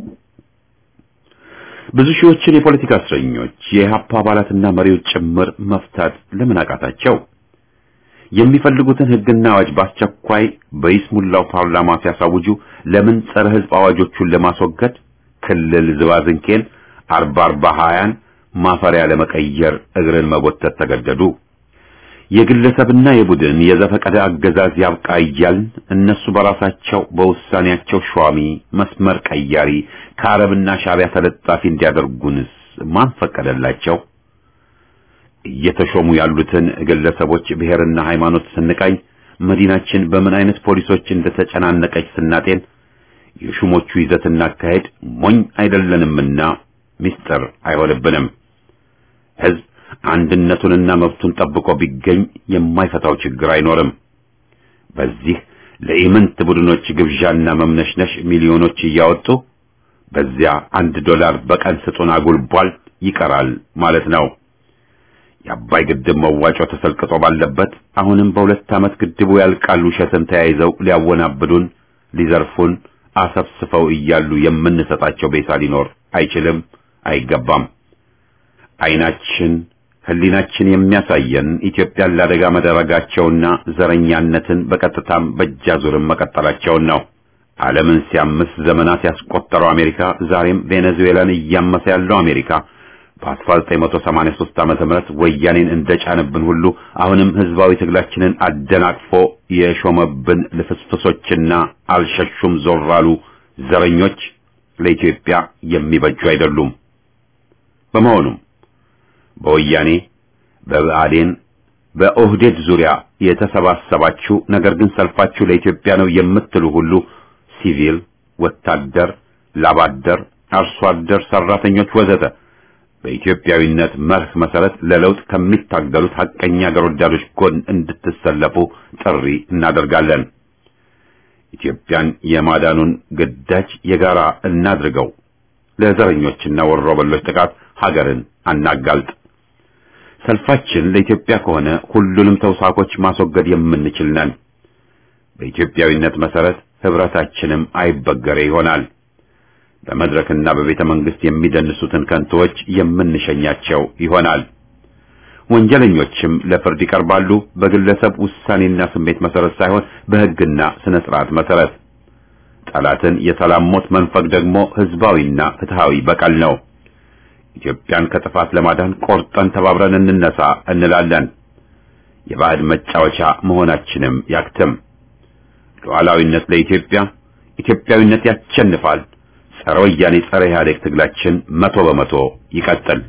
ብዙ ሺዎችን የፖለቲካ እስረኞች የኢህአፓ አባላትና መሪዎች ጭምር መፍታት ለምን አቃታቸው? የሚፈልጉትን ህግና አዋጅ በአስቸኳይ በይስሙላው ፓርላማ ሲያሳውጁ ለምን ጸረ ህዝብ አዋጆቹን ለማስወገድ ክልል ዝባዝንኬን አርባ አርባ ሀያን ማፈሪያ ለመቀየር እግርን መጎተት ተገደዱ? የግለሰብና የቡድን የዘፈቀደ አገዛዝ ያብቃ እያልን እነሱ በራሳቸው በውሳኔያቸው ሿሚ መስመር ቀያሪ ከአረብና ሻዕቢያ ተለጣፊ እንዲያደርጉንስ ማን ፈቀደላቸው? እየተሾሙ ያሉትን ግለሰቦች ብሔርና ሃይማኖት ስንቃኝ መዲናችን በምን አይነት ፖሊሶች እንደተጨናነቀች ስናጤን የሹሞቹ ይዘትና አካሄድ ሞኝ አይደለንምና ምስጢር አይሆንብንም። ህዝብ አንድነቱንና መብቱን ጠብቆ ቢገኝ የማይፈታው ችግር አይኖርም። በዚህ ለኢምንት ቡድኖች ግብዣና መምነሽነሽ ሚሊዮኖች እያወጡ በዚያ አንድ ዶላር በቀን ስጡን አጉልቧል ይቀራል ማለት ነው። የአባይ ግድብ መዋጮ ተሰልቅጦ ባለበት አሁንም በሁለት ዓመት ግድቡ ያልቃል ውሸትን ተያይዘው ሊያወናብዱን፣ ሊዘርፉን አሰፍስፈው እያሉ የምንሰጣቸው ቤሳ ሊኖር አይችልም፣ አይገባም። አይናችን ህሊናችን የሚያሳየን ኢትዮጵያን ለአደጋ መደረጋቸውና ዘረኛነትን በቀጥታም በእጃዙርም መቀጠላቸውን ነው። ዓለምን ሲያምስ ዘመናት ያስቆጠረው አሜሪካ ዛሬም ቬኔዙዌላን እያመሰ ያለው አሜሪካ በ1983 ዓመተ ምህረት ወያኔን እንደጫነብን ሁሉ አሁንም ህዝባዊ ትግላችንን አደናቅፎ የሾመብን ልፍስፍሶችና አልሸሹም ዞር አሉ ዘረኞች ለኢትዮጵያ የሚበጁ አይደሉም። በመሆኑም በወያኔ በብአዴን በኦህዴድ ዙሪያ የተሰባሰባችሁ ነገር ግን ሰልፋችሁ ለኢትዮጵያ ነው የምትሉ ሁሉ ሲቪል፣ ወታደር፣ ላባደር፣ አርሶ አደር፣ ሰራተኞች ወዘተ በኢትዮጵያዊነት መርህ መሰረት ለለውጥ ከሚታገሉት ሐቀኛ አገር ወዳዶች ጎን እንድትሰለፉ ጥሪ እናደርጋለን። ኢትዮጵያን የማዳኑን ግዳጅ የጋራ እናድርገው። ለዘረኞችና ወሮበሎች ጥቃት ሀገርን አናጋልጥ። ሰልፋችን ለኢትዮጵያ ከሆነ ሁሉንም ተውሳኮች ማስወገድ የምንችል ነን። በኢትዮጵያዊነት መሰረት ህብረታችንም አይበገሬ ይሆናል። በመድረክና በቤተ መንግስት የሚደንሱትን ከንቶዎች የምንሸኛቸው ይሆናል። ወንጀለኞችም ለፍርድ ይቀርባሉ፣ በግለሰብ ውሳኔና ስሜት መሰረት ሳይሆን በህግና ስነ ስርዓት መሰረት። ጠላትን የሰላም ሞት መንፈግ ደግሞ ህዝባዊና ፍትሃዊ በቀል ነው። ኢትዮጵያን ከጥፋት ለማዳን ቆርጠን ተባብረን እንነሳ እንላለን። የባዕድ መጫወቻ መሆናችንም ያክትም። ሉዓላዊነት ለኢትዮጵያ፣ ኢትዮጵያዊነት ያሸንፋል። ጸረ ወያኔ ጸረ ኢህአዴግ ትግላችን መቶ በመቶ ይቀጥል።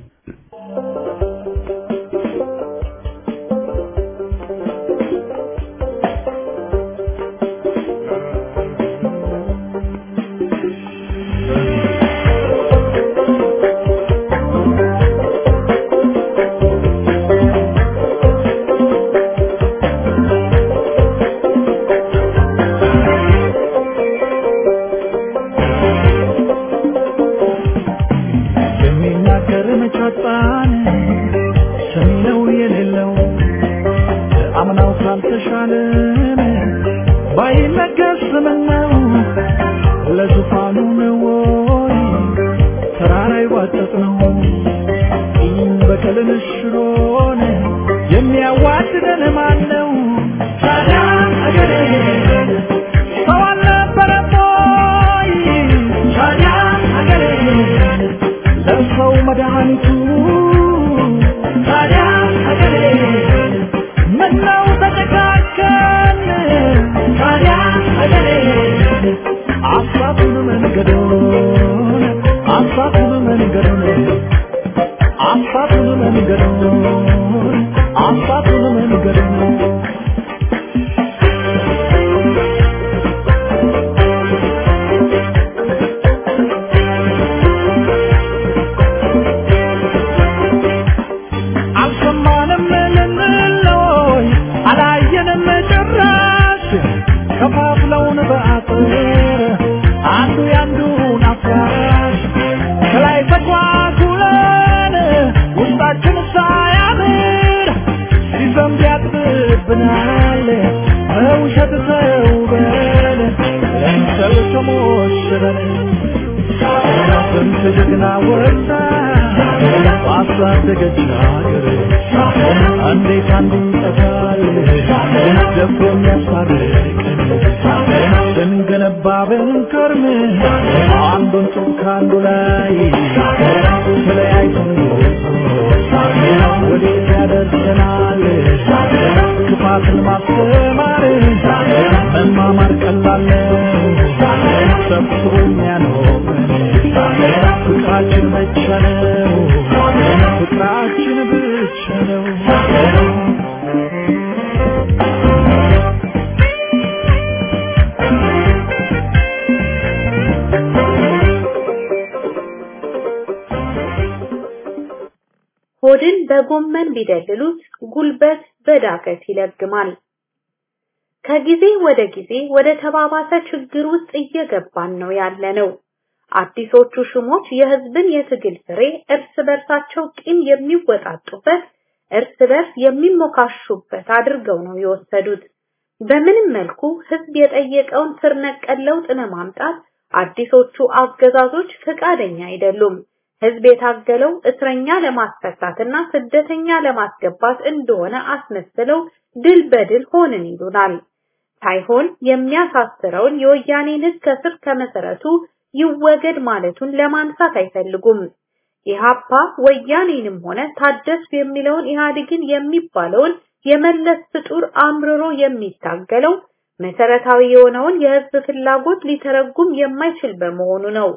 የሚናገር መቻጣን ሰሚ ነው የሌለው አምናው ካልተሻለን ባይነገር ስምን ነው ለዙፋኑ ነው ወይ ተራራ ይዋጠጥ ነው ይህም በቀልን ሽሮን የሚያዋድደን ማን ነው ታዲያ አገሬ ሰው አልነበረም ወይ ታዲያ አገሬ ለሰው መድኃኒቱ ታዲያ ሀገሬ ምነው ተጨካከን ታዲያ ሀገሬ አሳቱን መንገዱን አሳቱን መንገዱን አሳቱን መንገዱን አሳቱን መንገዱን አልሰማንም ልንለይ አላየንም ጭራሽ ከፋፍለውን በአጥር አንዱ ያንዱን አፍራሽ ከላይ ተጓጉለን ውስጣችን ሳያምር ሲዘንብ ያጥብብናል በውሸት ተውበን ለምሰል ተሞሽረን ስንት ጀግና ወጣ ባሳደገች ሀገር እንዴት አንዱ ይጠፋል ደፍሮ የሚያስታርቀን ስንገነባ ብንከርም አንዱን ጡብ ከአንዱ ላይ ተለያይተን ወዴት ያደርሰናል ክፋትን ማስተማር መማማር ቀላል ነው ሰብስቦ የሚያኖረን ፍቅራችን ብቻ ነው ፍቅራችን ብቻ ነው ሆድን በጎመን ቢደልሉት ጉልበት በዳገት ይለግማል። ከጊዜ ወደ ጊዜ ወደ ተባባሰ ችግር ውስጥ እየገባን ነው ያለ ነው። አዲሶቹ ሹሞች የህዝብን የትግል ፍሬ እርስ በርሳቸው ቂም የሚወጣጡበት፣ እርስ በርስ የሚሞካሹበት አድርገው ነው የወሰዱት። በምንም መልኩ ህዝብ የጠየቀውን ስር ነቀል ለውጥ ለማምጣት አዲሶቹ አገዛዞች ፈቃደኛ አይደሉም። ህዝብ የታገለው እስረኛ ለማስፈታትና ስደተኛ ለማስገባት እንደሆነ አስመስለው ድል በድል ሆንን ይሉናል። ሳይሆን የሚያሳስረውን የወያኔን ህግ ከስር ከመሰረቱ ይወገድ ማለቱን ለማንሳት አይፈልጉም። ኢሃፓ ወያኔንም ሆነ ታደስ የሚለውን ኢህአዴግን የሚባለውን የመለስ ፍጡር አምርሮ የሚታገለው መሰረታዊ የሆነውን የህዝብ ፍላጎት ሊተረጉም የማይችል በመሆኑ ነው።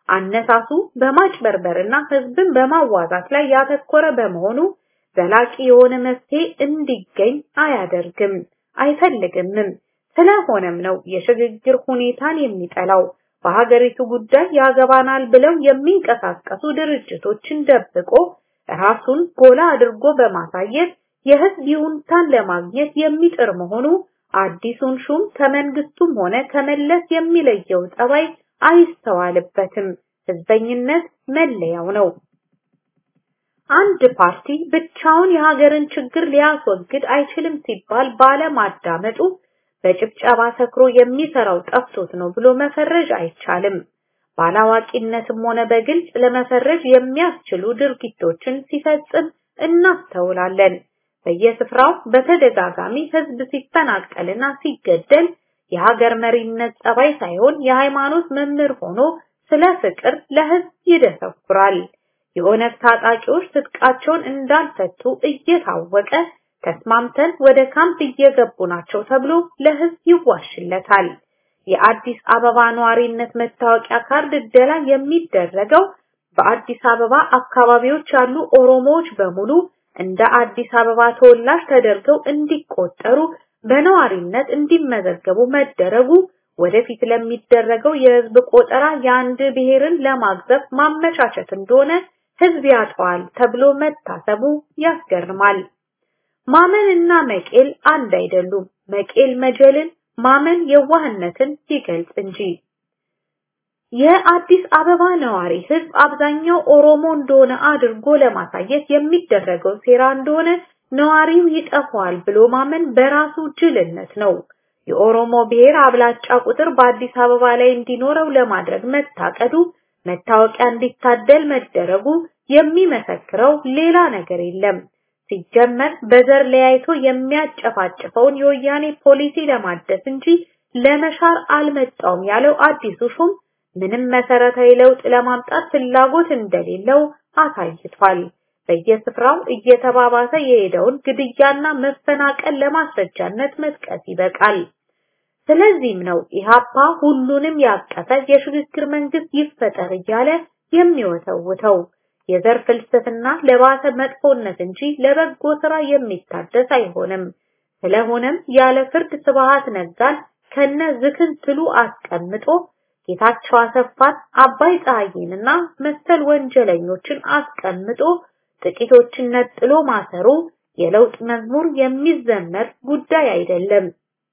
አነሳሱ በማጭበርበርና ህዝብን በማዋዛት ላይ ያተኮረ በመሆኑ ዘላቂ የሆነ መፍትሄ እንዲገኝ አያደርግም አይፈልግምም። ስለሆነም ነው የሽግግር ሁኔታን የሚጠላው። በሀገሪቱ ጉዳይ ያገባናል ብለው የሚንቀሳቀሱ ድርጅቶችን ደብቆ ራሱን ጎላ አድርጎ በማሳየት የህዝብ ይሁንታን ለማግኘት የሚጥር መሆኑ አዲሱን ሹም ከመንግስቱም ሆነ ከመለስ የሚለየው ጸባይ አይስተዋልበትም። ህዝበኝነት መለያው ነው። አንድ ፓርቲ ብቻውን የሀገርን ችግር ሊያስወግድ አይችልም ሲባል ባለማዳመጡ በጭብጨባ ሰክሮ የሚሰራው ጠፍቶት ነው ብሎ መፈረጅ አይቻልም። ባላዋቂነትም ሆነ በግልጽ ለመፈረጅ የሚያስችሉ ድርጊቶችን ሲፈጽም እናስተውላለን። በየስፍራው በተደጋጋሚ ህዝብ ሲፈናቀልና ሲገደል የሀገር መሪነት ጸባይ ሳይሆን የሃይማኖት መምህር ሆኖ ስለ ፍቅር ለህዝብ ይደሰኩራል። የኦነግ ታጣቂዎች ትጥቃቸውን እንዳልፈቱ እየታወቀ ተስማምተን ወደ ካምፕ እየገቡ ናቸው ተብሎ ለህዝብ ይዋሽለታል። የአዲስ አበባ ነዋሪነት መታወቂያ ካርድ እደላ የሚደረገው በአዲስ አበባ አካባቢዎች ያሉ ኦሮሞዎች በሙሉ እንደ አዲስ አበባ ተወላጅ ተደርገው እንዲቆጠሩ በነዋሪነት እንዲመዘገቡ መደረጉ ወደፊት ለሚደረገው የህዝብ ቆጠራ የአንድ ብሔርን ለማግዘፍ ማመቻቸት እንደሆነ ህዝብ ያጠዋል ተብሎ መታሰቡ ያስገርማል። ማመን እና መቄል አንድ አይደሉም። መቄል መጀልን፣ ማመን የዋህነትን ይገልጽ እንጂ። የአዲስ አበባ ነዋሪ ህዝብ አብዛኛው ኦሮሞ እንደሆነ አድርጎ ለማሳየት የሚደረገው ሴራ እንደሆነ ነዋሪው ይጠፋዋል ብሎ ማመን በራሱ ጅልነት ነው። የኦሮሞ ብሔር አብላጫ ቁጥር በአዲስ አበባ ላይ እንዲኖረው ለማድረግ መታቀዱ መታወቂያ እንዲታደል መደረጉ የሚመሰክረው ሌላ ነገር የለም። ሲጀመር በዘር ለያይቶ የሚያጨፋጭፈውን የወያኔ ፖሊሲ ለማደስ እንጂ ለመሻር አልመጣውም ያለው አዲሱ ሹም ምንም መሰረታዊ ለውጥ ለማምጣት ፍላጎት እንደሌለው አሳይቷል። በየስፍራው እየተባባሰ የሄደውን ግድያና መፈናቀል ለማስረጃነት መጥቀስ ይበቃል። ስለዚህም ነው ኢሃፓ ሁሉንም ያቀፈ የሽግግር መንግስት ይፈጠር እያለ የሚወተውተው። የዘር ፍልስፍና ለባሰ መጥፎነት እንጂ ለበጎ ስራ የሚታደስ አይሆንም። ስለሆነም ያለ ፍርድ ስብሃት ነጋን ከነ ዝክንትሉ አስቀምጦ ጌታቸው አሰፋን፣ አባይ ፀሐይንና መሰል ወንጀለኞችን አስቀምጦ ጥቂቶችን ነጥሎ ማሰሩ የለውጥ መዝሙር የሚዘመር ጉዳይ አይደለም።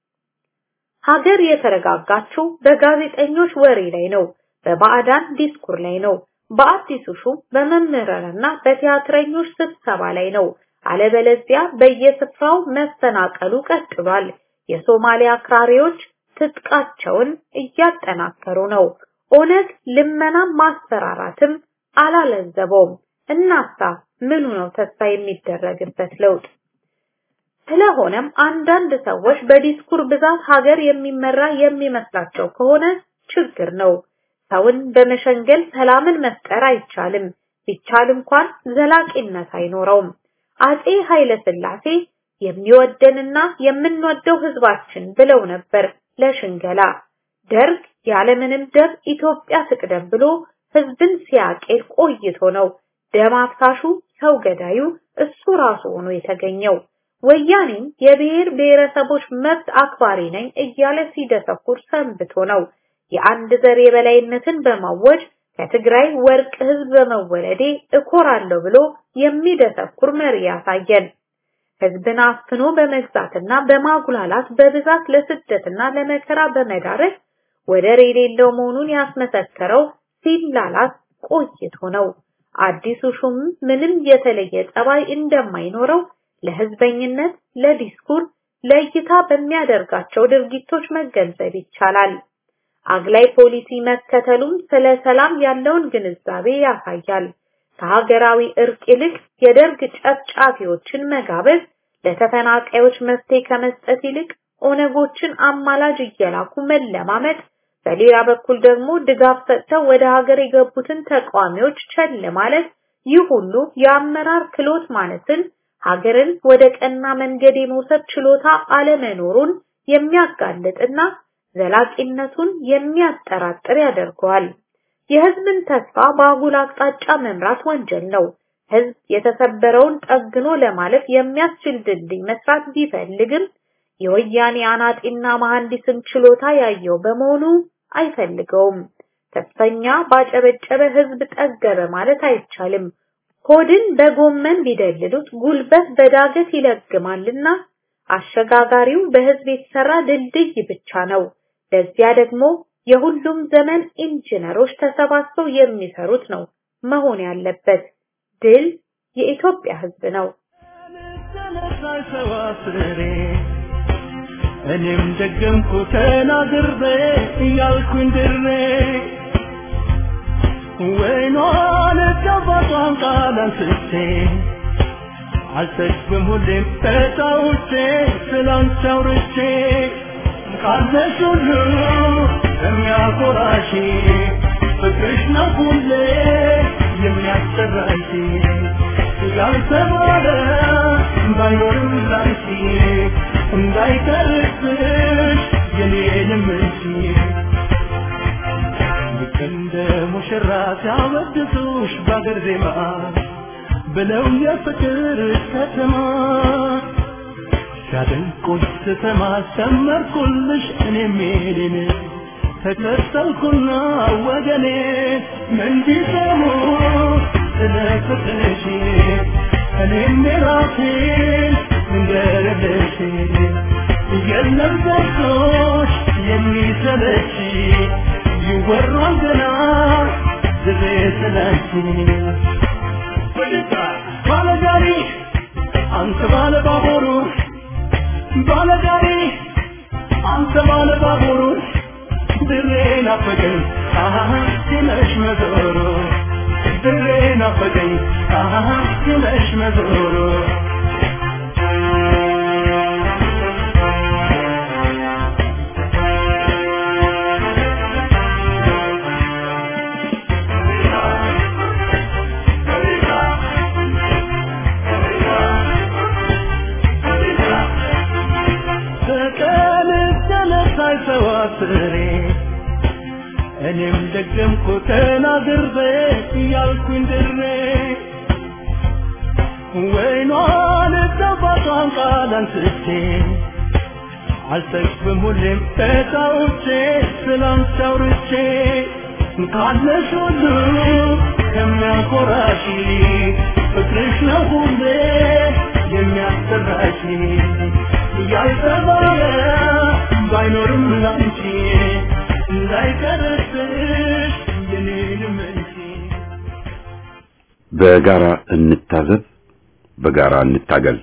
ሀገር የተረጋጋችው በጋዜጠኞች ወሬ ላይ ነው፣ በባዕዳን ዲስኩር ላይ ነው፣ በአዲሱ ሹም በመምህራንና በቲያትረኞች ስብሰባ ላይ ነው። አለበለዚያ በየስፍራው መፈናቀሉ ቀጥሏል። የሶማሊያ አክራሪዎች ትጥቃቸውን እያጠናከሩ ነው። ኦነግ ልመናም ማስፈራራትም አላለዘበውም። እናሳ ምኑ ነው ተስፋ የሚደረግበት ለውጥ? ስለሆነም አንዳንድ ሰዎች በዲስኩር ብዛት ሀገር የሚመራ የሚመስላቸው ከሆነ ችግር ነው። ሰውን በመሸንገል ሰላምን መፍጠር አይቻልም። ቢቻል እንኳን ዘላቂነት አይኖረውም። አጼ ኃይለ ሥላሴ የሚወደንና የምንወደው ህዝባችን ብለው ነበር ለሽንገላ። ደርግ ያለምንም ደም ኢትዮጵያ ትቅደም ብሎ ህዝብን ሲያቄል ቆይቶ ነው ደም አፍሳሹ ሰው ገዳዩ እሱ ራሱ ሆኖ የተገኘው። ወያኔም የብሔር ብሔረሰቦች መብት አክባሪ ነኝ እያለ ሲደሰኩር ሰንብቶ ነው የአንድ ዘር የበላይነትን በማወጅ ከትግራይ ወርቅ ህዝብ በመወለዴ እኮራለሁ ብሎ የሚደሰኩር መሪ ያሳየን። ህዝብን አፍኖ በመግዛትና በማጉላላት በብዛት ለስደትና ለመከራ በመዳረግ ወደር የሌለው መሆኑን ያስመሰከረው ሲላላት ቆይቶ ነው። አዲሱ ሹም ምንም የተለየ ጠባይ እንደማይኖረው ለህዝበኝነት፣ ለዲስኩር፣ ለእይታ በሚያደርጋቸው ድርጊቶች መገንዘብ ይቻላል። አግላይ ፖሊሲ መከተሉም ስለ ሰላም ያለውን ግንዛቤ ያሳያል። ከሀገራዊ እርቅ ይልቅ የደርግ ጨፍጫፊዎችን መጋበዝ ለተፈናቃዮች መፍትሄ ከመስጠት ይልቅ ኦነጎችን አማላጅ እየላኩ መለማመጥ፣ በሌላ በኩል ደግሞ ድጋፍ ሰጥተው ወደ ሀገር የገቡትን ተቃዋሚዎች ቸል ማለት፣ ይህ ሁሉ የአመራር ክሎት ማለትን ሀገርን ወደ ቀና መንገድ የመውሰድ ችሎታ አለመኖሩን የሚያጋልጥና ዘላቂነቱን የሚያጠራጥር ያደርገዋል። የህዝብን ተስፋ በአጉል አቅጣጫ መምራት ወንጀል ነው። ህዝብ የተሰበረውን ጠግኖ ለማለፍ የሚያስችል ድልድይ መስራት ቢፈልግም የወያኔ አናጢና መሐንዲስን ችሎታ ያየው በመሆኑ አይፈልገውም። ተስፈኛ ባጨበጨበ ህዝብ ጠገበ ማለት አይቻልም። ሆድን በጎመን ቢደልሉት ጉልበት በዳገት ይለግማልና አሸጋጋሪው በህዝብ የተሰራ ድልድይ ብቻ ነው። ለዚያ ደግሞ የሁሉም ዘመን ኢንጂነሮች ተሰባስበው የሚሰሩት ነው መሆን ያለበት። ድል የኢትዮጵያ ህዝብ ነው። እኔም ደገምኩ ተናግሬ እያልኩኝ ድሬ ወይኗን ጨባጧን ቃል አንስቼ አልሰግብም ሁሌም ተጫውቼ ስላንቺ አውርቼ ቃልሽ ሁሉ የሚያኮራሽ ፍቅርሽ ነው ሁሌ የሚያስጠራሽ ያልተባለ ባይኖርም ላንቺ እንዳይቀርብሽ የኔንም እንጂ ልክ እንደ ሙሽራ ሲያወድሱሽ በአገር ዜማ ብለው የፍቅር ከተማ ሲያደንቁሽ ስሰማ ሰመርኩልሽ እኔም የኔን ተከተልኩና ወገኔ ምን ቢሰሙ ስለ ፍቅርሽ እኔም የራሴን ልንገርልሽ የለም ዘርቶሽ የሚሰለች ይወራል ገና ዝቤ ስለች ባለጋሪ አንተ ባለ ባቡሩ ባለጋሪ አንተ ባለ ባቡሩ ድሬ ናፈቀኝ አሃ ሲመሽ መዞሩ ድሬ ናፈቀኝ አሃ ሲመሽ መዞሩ ፍሬ እኔም ደገምኩ ተናግሬ እያልኩኝ ድሬ ወይኗን ጣፋጯን ቃል አንስቼ አልሰግብም ሁሌም ተጫውቼ ስላንቺ አውርቼ ካለሽ ሁሉ የሚያኮራሽ ፍቅርሽ ነው ሁሌ የሚያሰራሽ ያልተባለ ባይኖርም ላንቺ እንዳይቀርብሽ የኔንም እንጂ በጋራ እንታዘብ፣ በጋራ እንታገል።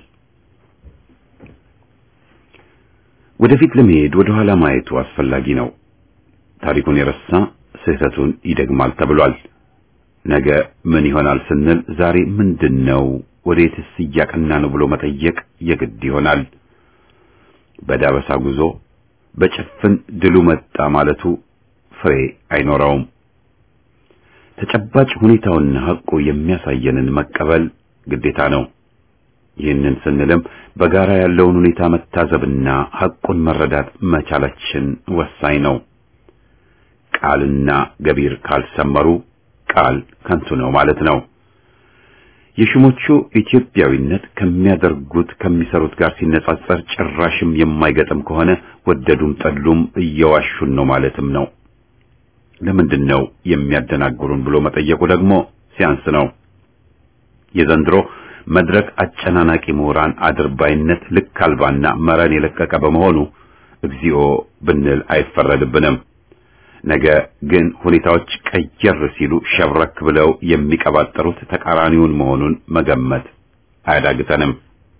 ወደፊት ለመሄድ ወደ ኋላ ማየቱ አስፈላጊ ነው። ታሪኩን የረሳ ስህተቱን ይደግማል ተብሏል። ነገ ምን ይሆናል ስንል ዛሬ ምንድነው፣ ወዴትስ እያቀና ነው ብሎ መጠየቅ የግድ ይሆናል። በዳበሳ ጉዞ በጭፍን ድሉ መጣ ማለቱ ፍሬ አይኖረውም። ተጨባጭ ሁኔታውና ሐቁ የሚያሳየንን መቀበል ግዴታ ነው። ይህንን ስንልም በጋራ ያለውን ሁኔታ መታዘብና ሐቁን መረዳት መቻላችን ወሳኝ ነው። ቃልና ገቢር ካልሰመሩ ቃል ከንቱ ነው ማለት ነው። የሹሞቹ ኢትዮጵያዊነት ከሚያደርጉት ከሚሰሩት ጋር ሲነጻጸር ጭራሽም የማይገጥም ከሆነ ወደዱም ጠሉም እየዋሹን ነው ማለትም ነው። ለምንድን ነው የሚያደናግሩን ብሎ መጠየቁ ደግሞ ሲያንስ ነው። የዘንድሮ መድረክ አጨናናቂ ምሁራን አድርባይነት ልክ አልባና መረን የለቀቀ በመሆኑ እግዚኦ ብንል አይፈረድብንም። ነገ ግን ሁኔታዎች ቀየር ሲሉ ሸብረክ ብለው የሚቀባጠሩት ተቃራኒውን መሆኑን መገመት አያዳግተንም።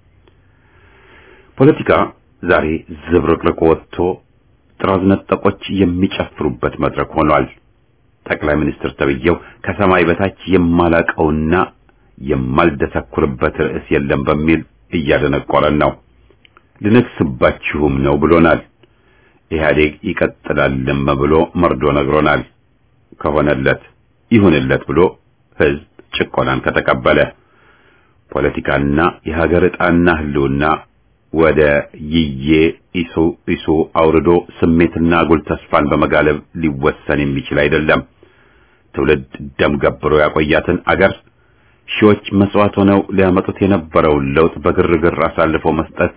ፖለቲካ ዛሬ ዝብርቅርቅ ወጥቶ ጥራዝ ነጠቆች የሚጨፍሩበት መድረክ ሆኗል። ጠቅላይ ሚኒስትር ተብዬው ከሰማይ በታች የማላቀውና የማልደሰኩርበት ርዕስ የለም በሚል እያደነቆረን ነው። ልነግስባችሁም ነው ብሎናል። ኢህአዴግ ይቀጥላልም ብሎ መርዶ ነግሮናል። ከሆነለት ይሁንለት ብሎ ህዝብ ጭቆናን ከተቀበለ ፖለቲካና የሀገር ዕጣና ህልውና ወደ ይዬ ኢሱ ኢሱ አውርዶ ስሜትና አጉል ተስፋን በመጋለብ ሊወሰን የሚችል አይደለም። ትውልድ ደም ገብሮ ያቆያትን አገር ሺዎች መስዋዕት ሆነው ሊያመጡት የነበረውን ለውጥ በግርግር አሳልፎ መስጠት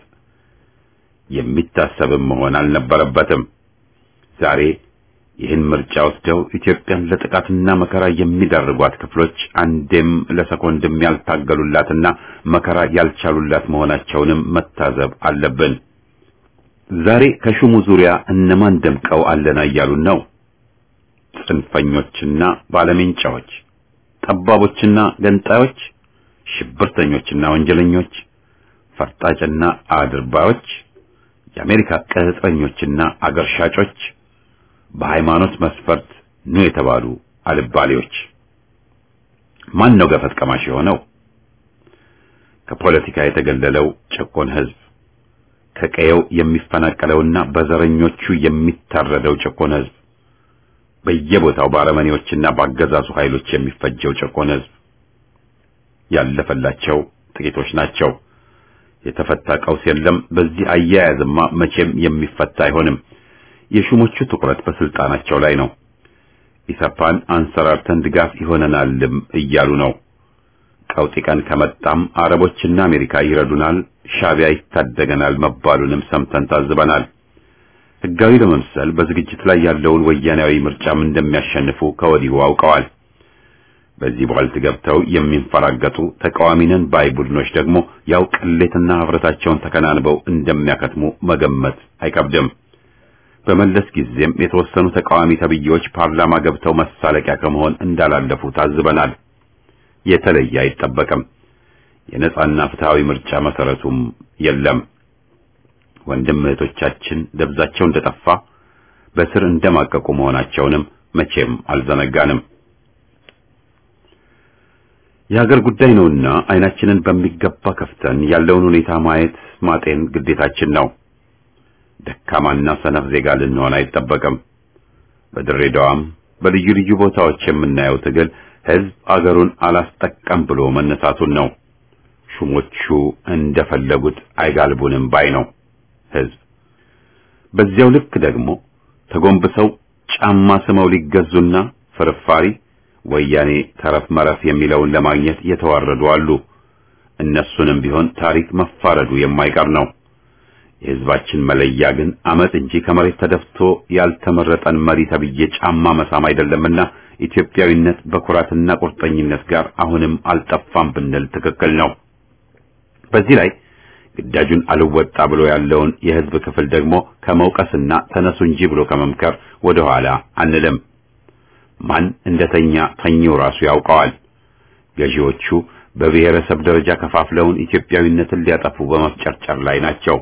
የሚታሰብም መሆን አልነበረበትም። ዛሬ ይህን ምርጫ ወስደው ኢትዮጵያን ለጥቃትና መከራ የሚዳርጓት ክፍሎች አንዴም ለሰኮንድም ያልታገሉላትና መከራ ያልቻሉላት መሆናቸውንም መታዘብ አለብን። ዛሬ ከሹሙ ዙሪያ እነማን ደምቀው አለና እያሉን ነው? ጽንፈኞችና ባለሜንጫዎች፣ ጠባቦችና ገንጣዮች፣ ሽብርተኞችና ወንጀለኞች፣ ፈርጣጭና አድርባዮች፣ የአሜሪካ ቅጥረኞችና አገር ሻጮች፣ በሃይማኖት መስፈርት ኑ የተባሉ አልባሌዎች። ማን ነው ገፈት ቀማሽ የሆነው? ከፖለቲካ የተገለለው ጭቁን ህዝብ ከቀየው የሚፈናቀለውና በዘረኞቹ የሚታረደው ጭቁን ህዝብ በየቦታው በአረመኔዎችና በአገዛዙ ኃይሎች የሚፈጀው ጭቁን ህዝብ ያለፈላቸው ጥቂቶች ናቸው። የተፈታ ቀውስ የለም። በዚህ አያያዝማ መቼም የሚፈታ አይሆንም። የሹሞቹ ትኩረት በስልጣናቸው ላይ ነው። ኢሰፓን አንሰራርተን ድጋፍ ይሆነናልም እያሉ ነው። ቀውጢ ቀን ከመጣም አረቦችና አሜሪካ ይረዱናል፣ ሻቢያ ይታደገናል መባሉንም ሰምተን ታዝበናል። ህጋዊ ለመምሰል በዝግጅት ላይ ያለውን ወያኔያዊ ምርጫም እንደሚያሸንፉ ከወዲሁ አውቀዋል። በዚህ ቧልት ገብተው የሚንፈራገጡ ተቃዋሚነን ባይ ቡድኖች ደግሞ ያው ቅሌትና ህብረታቸውን ተከናንበው እንደሚያከትሙ መገመት አይከብድም። በመለስ ጊዜም የተወሰኑ ተቃዋሚ ተብዬዎች ፓርላማ ገብተው መሳለቂያ ከመሆን እንዳላለፉ ታዝበናል። የተለየ አይጠበቅም። የነጻና ፍትሃዊ ምርጫ መሰረቱም የለም። ወንድም እህቶቻችን ደብዛቸው እንደጠፋ በስር እንደማቀቁ መሆናቸውንም መቼም አልዘነጋንም። የሀገር ጉዳይ ነውና አይናችንን በሚገባ ከፍተን ያለውን ሁኔታ ማየት ማጤን ግዴታችን ነው። ደካማና ሰነፍ ዜጋ ልንሆን አይጠበቅም። በድሬዳዋም በልዩ ልዩ ቦታዎች የምናየው ትግል ህዝብ አገሩን አላስጠቀም ብሎ መነሳቱን ነው። ሹሞቹ እንደፈለጉት አይጋልቡንም ባይ ነው ህዝብ። በዚያው ልክ ደግሞ ተጎንብሰው ጫማ ስመው ሊገዙና ፍርፋሪ ወያኔ ተረፍ መረፍ የሚለውን ለማግኘት የተዋረዱ አሉ። እነሱንም ቢሆን ታሪክ መፋረዱ የማይቀር ነው። የህዝባችን መለያ ግን አመፅ እንጂ ከመሬት ተደፍቶ ያልተመረጠን መሪ ተብዬ ጫማ መሳም አይደለምና ኢትዮጵያዊነት በኩራትና ቁርጠኝነት ጋር አሁንም አልጠፋም ብንል ትክክል ነው። በዚህ ላይ ግዳጁን አልወጣ ብሎ ያለውን የህዝብ ክፍል ደግሞ ከመውቀስና ተነሱ እንጂ ብሎ ከመምከር ወደ ኋላ አንልም። ማን እንደተኛ ተኚው ራሱ ያውቀዋል። ገዢዎቹ በብሔረሰብ ደረጃ ከፋፍለውን ኢትዮጵያዊነትን ሊያጠፉ በመፍጨርጨር ላይ ናቸው።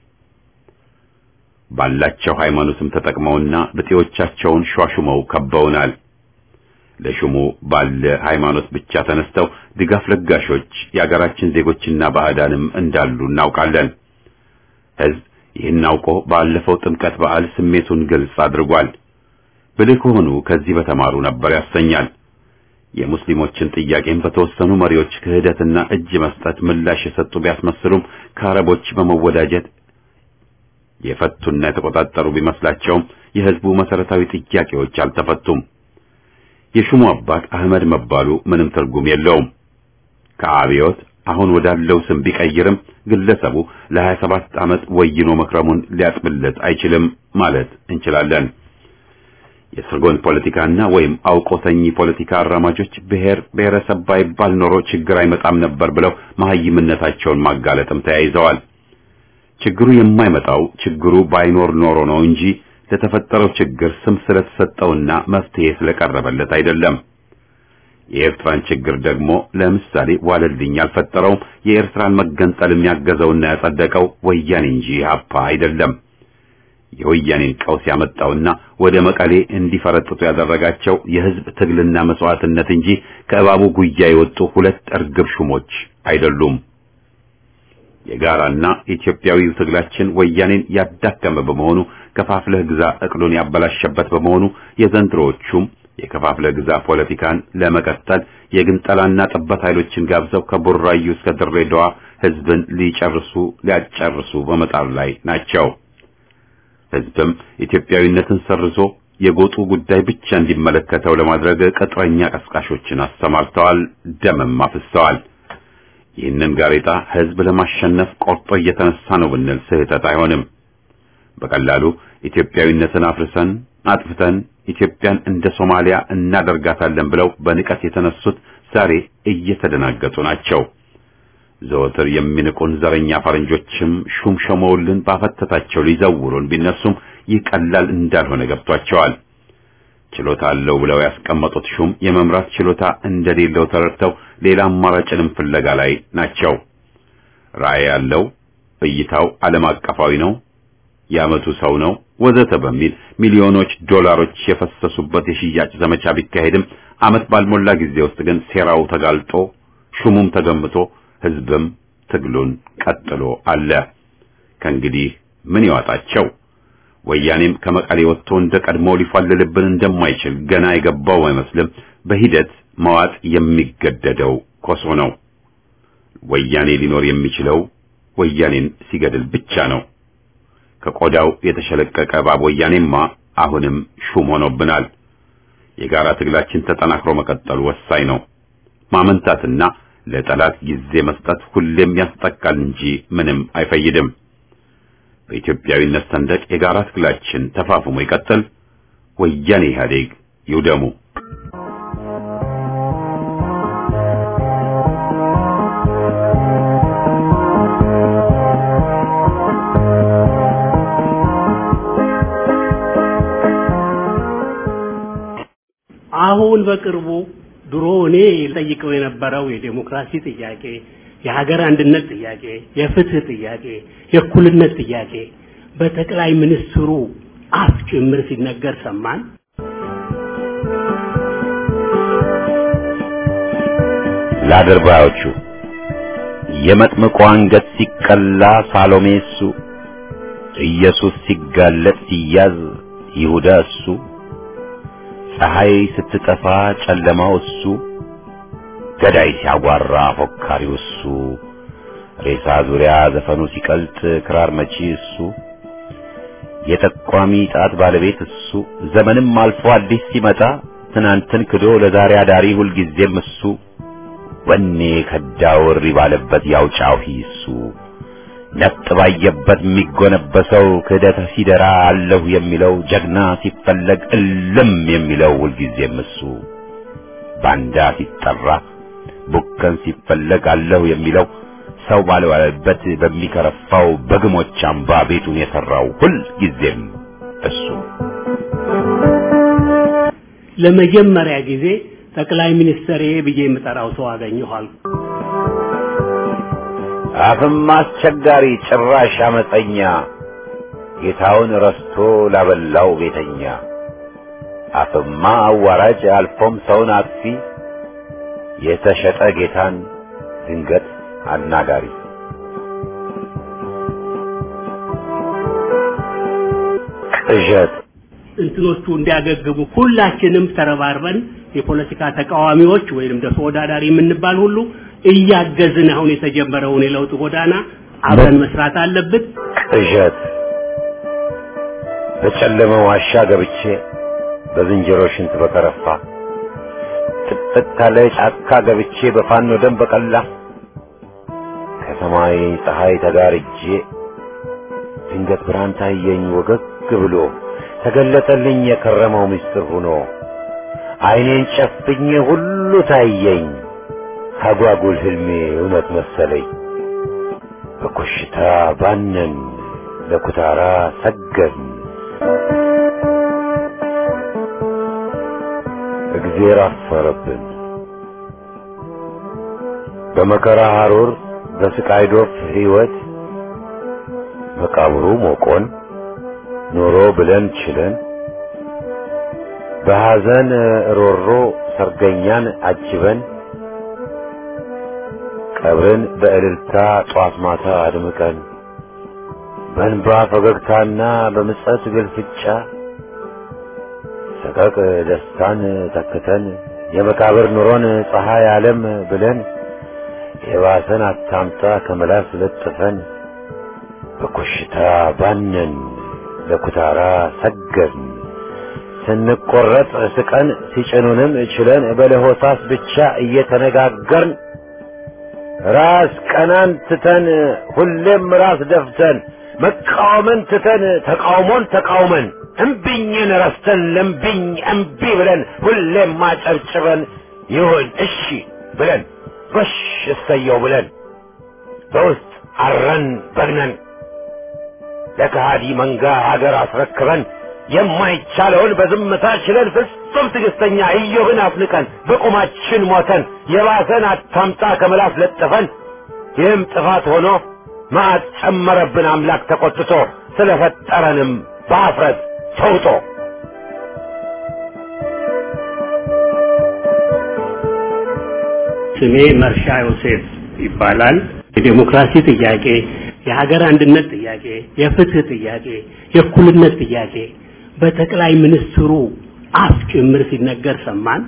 ባላቸው ሃይማኖትም ተጠቅመውና ብጤዎቻቸውን ሿሹመው ከበውናል። ለሹሙ ባለ ሃይማኖት ብቻ ተነስተው ድጋፍ ለጋሾች የአገራችን ዜጎችና ባዕዳንም እንዳሉ እናውቃለን። ህዝብ ይህን አውቆ ባለፈው ጥምቀት በዓል ስሜቱን ግልጽ አድርጓል። ብልህ ከሆኑ ከዚህ በተማሩ ነበር ያሰኛል። የሙስሊሞችን ጥያቄን በተወሰኑ መሪዎች ክህደትና እጅ መስጠት ምላሽ የሰጡ ቢያስመስሉም ከአረቦች በመወዳጀት የፈቱና የተቆጣጠሩ ቢመስላቸውም የህዝቡ መሰረታዊ ጥያቄዎች አልተፈቱም። የሹሙ አባት አህመድ መባሉ ምንም ትርጉም የለውም። ከአብዮት አሁን ወዳለው ስም ቢቀይርም ግለሰቡ ለ27 ዓመት ወይኖ መክረሙን ሊያጥብለት አይችልም ማለት እንችላለን። የስርጎን ፖለቲካና ወይም አውቆተኝ ፖለቲካ አራማጆች ብሔር ብሔረሰብ ባይባል ኖሮ ችግር አይመጣም ነበር ብለው መሐይምነታቸውን ማጋለጥም ተያይዘዋል። ችግሩ የማይመጣው ችግሩ ባይኖር ኖሮ ነው እንጂ ለተፈጠረው ችግር ስም ስለተሰጠውና መፍትሄ ስለቀረበለት አይደለም። የኤርትራን ችግር ደግሞ ለምሳሌ ዋለልኝ ያልፈጠረውም የኤርትራን መገንጠል የሚያገዘውና ያጸደቀው ወያኔ እንጂ ሀፓ አይደለም። የወያኔን ቀውስ ያመጣውና ወደ መቀሌ እንዲፈረጥጡ ያደረጋቸው የህዝብ ትግልና መስዋዕትነት እንጂ ከእባቡ ጉያ የወጡ ሁለት እርግብ ሹሞች አይደሉም። የጋራና ኢትዮጵያዊው ትግላችን ወያኔን ያዳከመ በመሆኑ ከፋፍለህ ግዛ እቅዱን ያበላሸበት በመሆኑ የዘንድሮዎቹም የከፋፍለህ ግዛ ፖለቲካን ለመቀጠል የግንጠላና ጠበት ኃይሎችን ጋብዘው ከቡራዩ እስከ ድሬዳዋ ህዝብን ሊጨርሱ ሊያጨርሱ በመጣር ላይ ናቸው። ህዝብም ኢትዮጵያዊነትን ሰርዞ የጎጡ ጉዳይ ብቻ እንዲመለከተው ለማድረግ ቅጥረኛ ቀስቃሾችን አሰማርተዋል፣ ደምም አፍሰዋል። ይህንን ጋሬጣ ህዝብ ለማሸነፍ ቆርጦ እየተነሳ ነው ብንል ስህተት አይሆንም። በቀላሉ ኢትዮጵያዊነትን አፍርሰን አጥፍተን ኢትዮጵያን እንደ ሶማሊያ እናደርጋታለን ብለው በንቀት የተነሱት ዛሬ እየተደናገጡ ናቸው። ዘወትር የሚንቁን ዘረኛ ፈረንጆችም ሹም ሾመውልን ባፈተታቸው ሊዘውሩን ቢነሱም ይህ ቀላል እንዳልሆነ ገብቷቸዋል። ችሎታ አለው ብለው ያስቀመጡት ሹም የመምራት ችሎታ እንደሌለው ተረድተው ሌላ አማራጭንም ፍለጋ ላይ ናቸው። ራዕይ ያለው እይታው ዓለም አቀፋዊ ነው፣ የዓመቱ ሰው ነው ወዘተ በሚል ሚሊዮኖች ዶላሮች የፈሰሱበት የሽያጭ ዘመቻ ቢካሄድም ዓመት ባልሞላ ጊዜ ውስጥ ግን ሴራው ተጋልጦ ሹሙም ተገምቶ ህዝብም ትግሉን ቀጥሎ አለ። ከእንግዲህ ምን ይዋጣቸው? ወያኔም ከመቀሌ ወጥቶ እንደ ቀድሞ ሊፋልልብን እንደማይችል ገና የገባው አይመስልም። በሂደት መዋጥ የሚገደደው ኮሶ ነው። ወያኔ ሊኖር የሚችለው ወያኔን ሲገድል ብቻ ነው። ከቆዳው የተሸለቀቀ እባብ ወያኔማ አሁንም ሹም ሆኖብናል። የጋራ ትግላችን ተጠናክሮ መቀጠሉ ወሳኝ ነው። ማመንታትና ለጠላት ጊዜ መስጠት ሁሌም ያስጠቃል እንጂ ምንም አይፈይድም። በኢትዮጵያዊነት ሰንደቅ የጋራ ትግላችን ተፋፍሞ ይቀጥል። ወያኔ ኢህአዴግ ይውደሙ። አሁን በቅርቡ ድሮ እኔ ጠይቀው የነበረው የዴሞክራሲ ጥያቄ፣ የሀገር አንድነት ጥያቄ፣ የፍትህ ጥያቄ፣ የእኩልነት ጥያቄ በጠቅላይ ሚኒስትሩ አፍ ጭምር ሲነገር ሰማን። ለአድርባዮቹ የመጥምቁ አንገት ሲቀላ ሳሎሜ እሱ፣ ኢየሱስ ሲጋለጥ ሲያዝ ይሁዳ እሱ፣ ፀሐይ ስትጠፋ ጨለማው እሱ፣ ገዳይ ሲያጓራ ፎካሪው እሱ፣ ሬሳ ዙሪያ ዘፈኑ ሲቀልጥ ክራር መቺ እሱ፣ የጠቋሚ ጣት ባለቤት እሱ፣ ዘመንም አልፎ አዲስ ሲመጣ ትናንትን ክዶ ለዛሬ አዳሪ ሁልጊዜም እሱ፣ ወኔ ከዳው እሪ ባለበት ያውጫው እሱ፣ ነጥ ባየበት የሚጎነበሰው ክህደት ሲደራ አለሁ የሚለው ጀግና ሲፈለግ እልም የሚለው ሁልጊዜም እሱ፣ ባንዳ ሲጠራ ቡከን ሲፈለግ አለሁ የሚለው ሰው ባልዋለበት በሚከረፋው በግሞች አምባ ቤቱን የሰራው ሁልጊዜም እሱ። ለመጀመሪያ ጊዜ ጠቅላይ ሚኒስትሬ ብዬ የምጠራው ሰው አገኘኋል። አፍም አስቸጋሪ ጭራሽ አመፀኛ ጌታውን ረስቶ ላበላው ቤተኛ አፍማ አዋራጅ አልፎም ሰውን አጥፊ የተሸጠ ጌታን ድንገት አናጋሪ ቅዠት እንትኖቹ እንዲያገግሙ ሁላችንም ተረባርበን የፖለቲካ ተቃዋሚዎች ወይንም ደግሞ ተወዳዳሪ የምንባል ሁሉ እያገዝን አሁን የተጀመረውን የለውጥ ጎዳና አብረን መስራት አለብን። ቅዠት በጨለመ ዋሻ ገብቼ በዝንጀሮ ሽንት በከረፋ ጥቅጥቅ ካለ ጫካ ገብቼ በፋኖ ደም በቀላ ከሰማይ ፀሐይ ተጋርጄ ድንገት ብርሃን ታየኝ ወገግ ብሎ ተገለጠልኝ የከረመው ምስጢር ሆኖ ዓይኔን ጨፍኜ ሁሉ ታየኝ አጓጉል ህልሜ እውነት መሰለኝ በኮሽታ ባነን ለኩታራ ሰገድን እግዜር አፈረብን በመከራ ሐሩር በስቃይ ዶፍ ሕይወት መቃብሩ ሞቆን ኖሮ ብለን ችለን በሐዘን ሮሮ ሰርገኛን አጅበን ቀብርን በእልልታ ጧት ማታ አድምቀን በእንባ ፈገግታና በምጸት ግልፍጫ ሰቀቅ ደስታን ተክተን የመቃብር ኑሮን ፀሐይ ዓለም ብለን የባሰን አታምጣ ከመላስ ለጥፈን በኮሽታ ባነን ለኩታራ ሰገድን ስንቆረጥ ስቀን ሲጭኑንም ችለን በለሆሳስ ብቻ እየተነጋገርን ራስ ቀናን ትተን ሁሌም ራስ ደፍተን መቃወምን ትተን ተቃውሞን ተቃውመን እምቢኝን ረስተን ለምቢኝ እምቢ ብለን ሁሌም ማጨብጭበን ይሁን እሺ ብለን ጎሽ እሰየው ብለን በውስጥ አረን በግነን ለከሃዲ መንጋ ሀገር አስረክበን የማይቻለውን በዝምታ ችለን ፍጹም ትዕግስተኛ ኢዮብን አፍንቀን በቁማችን ሞተን የባሰን አታምጣ ከመላስ ለጥፈን ይህም ጥፋት ሆኖ መዓት ጨመረብን አምላክ ተቆጥቶ ስለፈጠረንም በአፍረት ተውጦ ስሜ መርሻ ዮሴፍ ይባላል። የዴሞክራሲ ጥያቄ፣ የሀገር አንድነት ጥያቄ፣ የፍትህ ጥያቄ፣ የእኩልነት ጥያቄ በጠቅላይ ሚኒስትሩ አፍ ጭምር ሲነገር ሰማን።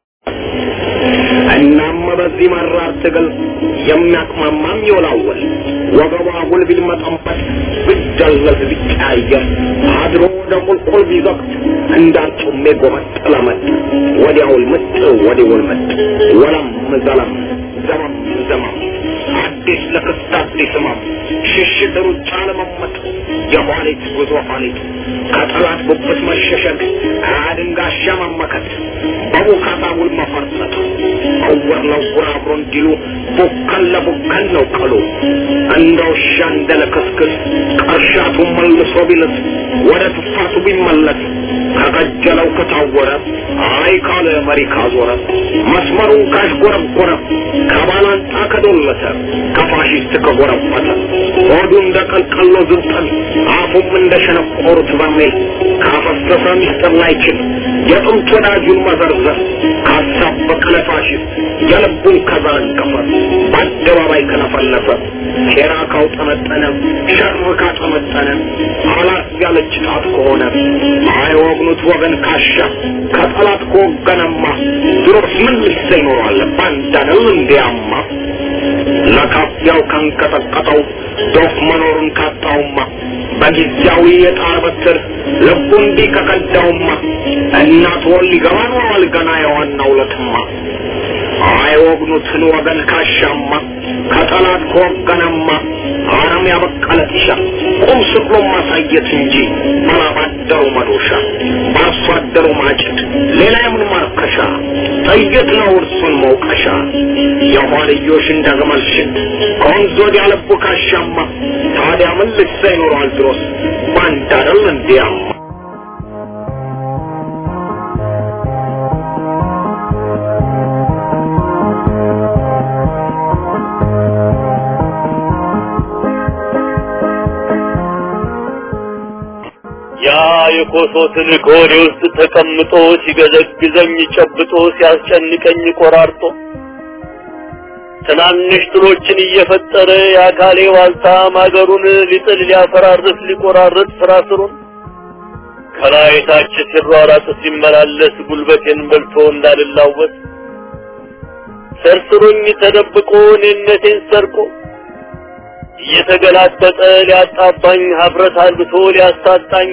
እናም በዚህ መራር ትግል የሚያቅማማም ይወላወል ወገቧ ጉልቢል መጠንበት ብደለዝ ቢቀያየር አድሮ ወደ ቁልቁል ቢዘቅት እንዳርጩሜ ጎመጥ ለመጥ ወዲያውል ምጥ ወዲውል ምጥ ወለም ዘለም ዘመም ዘመም አዲስ ለክስት አዲስ ህመም ሽሽት ሩጫ ለመመጥ የኋሊት ጉዞ ኋሊት ከጠላት ጉብት መሸሸግ አድንጋሻ መመከት በቡካታ ውል መፈርጠጥ እውር ለውር አብሮ እንዲሉ ቡከን ለቡከን ነው ቀሉ እንደ ውሻ እንደ ለክስክስ ቀርሻቱ መልሶ ቢልስ ወደ ትፋቱ ቢመለስ ከቀጀለው ከታወረ አይ ካለ መሪ ካዞረ መስመሩን ካሽጎረጎረ ከባላንጣ ከዶለተ ከፋሽስት ከጎረበተ ሆዱ እንደ ቀልቀሎ ዝንጠል አፉም እንደ ሸነቆሩት በርሜል ካፈሰሰ ሚስጥር ላይችል የጥንት ወዳጁን መዘርዘር ካሳበቀ ለፋሽስት የልቡን ከዘረገፈ በአደባባይ ከለፈለፈ ሴራ ካውጠመጠነ ሸር ካጠመጠነ አላት ያለች ጣት ከሆነ አይወግኑት ወገን ካሻ ከጠላት ከወገነማ ድሮስ ምን ልሰ ይኖራል ባንዳነው እንዲያማ ለካፊያው ካንቀጠቀጠው ዶፍ መኖሩን ካጣውማ በጊዜያዊ የጣር በትር ልቡ እንዲህ ከቀዳውማ እናት ወል ሊገባ ኖሯል ገና የዋናው ለትማ አይወግኑትን ወገን ካሻማ ከጠላት ከወገነማ አረም ያበቀለ ጢሻ ቁም ስቅሎ ማሳየት እንጂ ባላባደሩ መዶሻ በአርሶ አደሩ ማጭድ ሌላ የምን ማርከሻ ጥይት ነው እርሱን መውቀሻ የኋልዮሽ እንደ ግመል ሽት ከወንዝ ወዲያ ልቡ ካሻማ ታዲያ ምን ልሳ ይኖረዋል ድሮስ ባንዳ አይደል እንዲያማ ያ የኮሶ ትልቅ ሆዴ ውስጥ ተቀምጦ ሲገዘግዘኝ ጨብጦ ሲያስጨንቀኝ ቆራርጦ ትናንሽ ጥሎችን እየፈጠረ የአካሌ ዋልታ ማገሩን ሊጥል ሊያፈራርስ ሊቆራርጥ ስራ ስሩን ከላይ ታች ሲሯራጥ ሲመላለስ ጉልበቴን በልቶ እንዳልላወስ ሰርስሮኝ ተደብቆ እኔነቴን ሰርቆ እየተገላጠጠ ሊያጣባኝ ሀፍረት አልብቶ ሊያሳጣኝ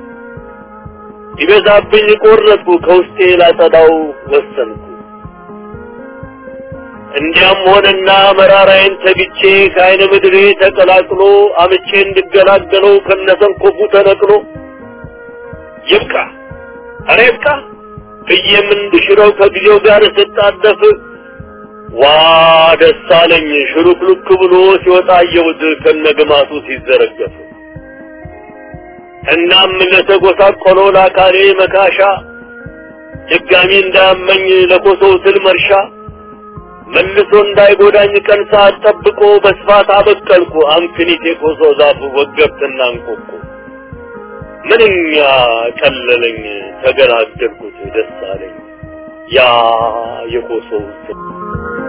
ይበዛብኝ ቆረጥኩ ከውስጤ ላጸዳው ወሰንኩ። እንዲያም ሆነና መራራዬን ተግቼ ከአይነ ምድሬ ተቀላቅሎ አምቼ እንድገላገለው ከነሰንኮፉ ተነቅሎ ይብቃ ኧረ ይብቃ ብዬም እንድሽረው ከጊዜው ጋር ስጣደፍ ዋ ደስ አለኝ ሽሩክሉክ ብሎ ሲወጣ አየሁት ከነግማቱ ሲዘረገፍ። እናም ለተጎሳቆለው ለአካሌ መካሻ ድጋሚ እንዳያመኝ ለኮሶው ትል መርሻ መልሶ እንዳይጎዳኝ ቀን ሰዓት ጠብቆ በስፋት አበቀልኩ አምክኒት የኮሶ ዛፍ ወገብትና እንቆቁ ምንኛ ቀለለኝ ተገላገልኩት ደስ አለኝ ያ የኮሶው ትል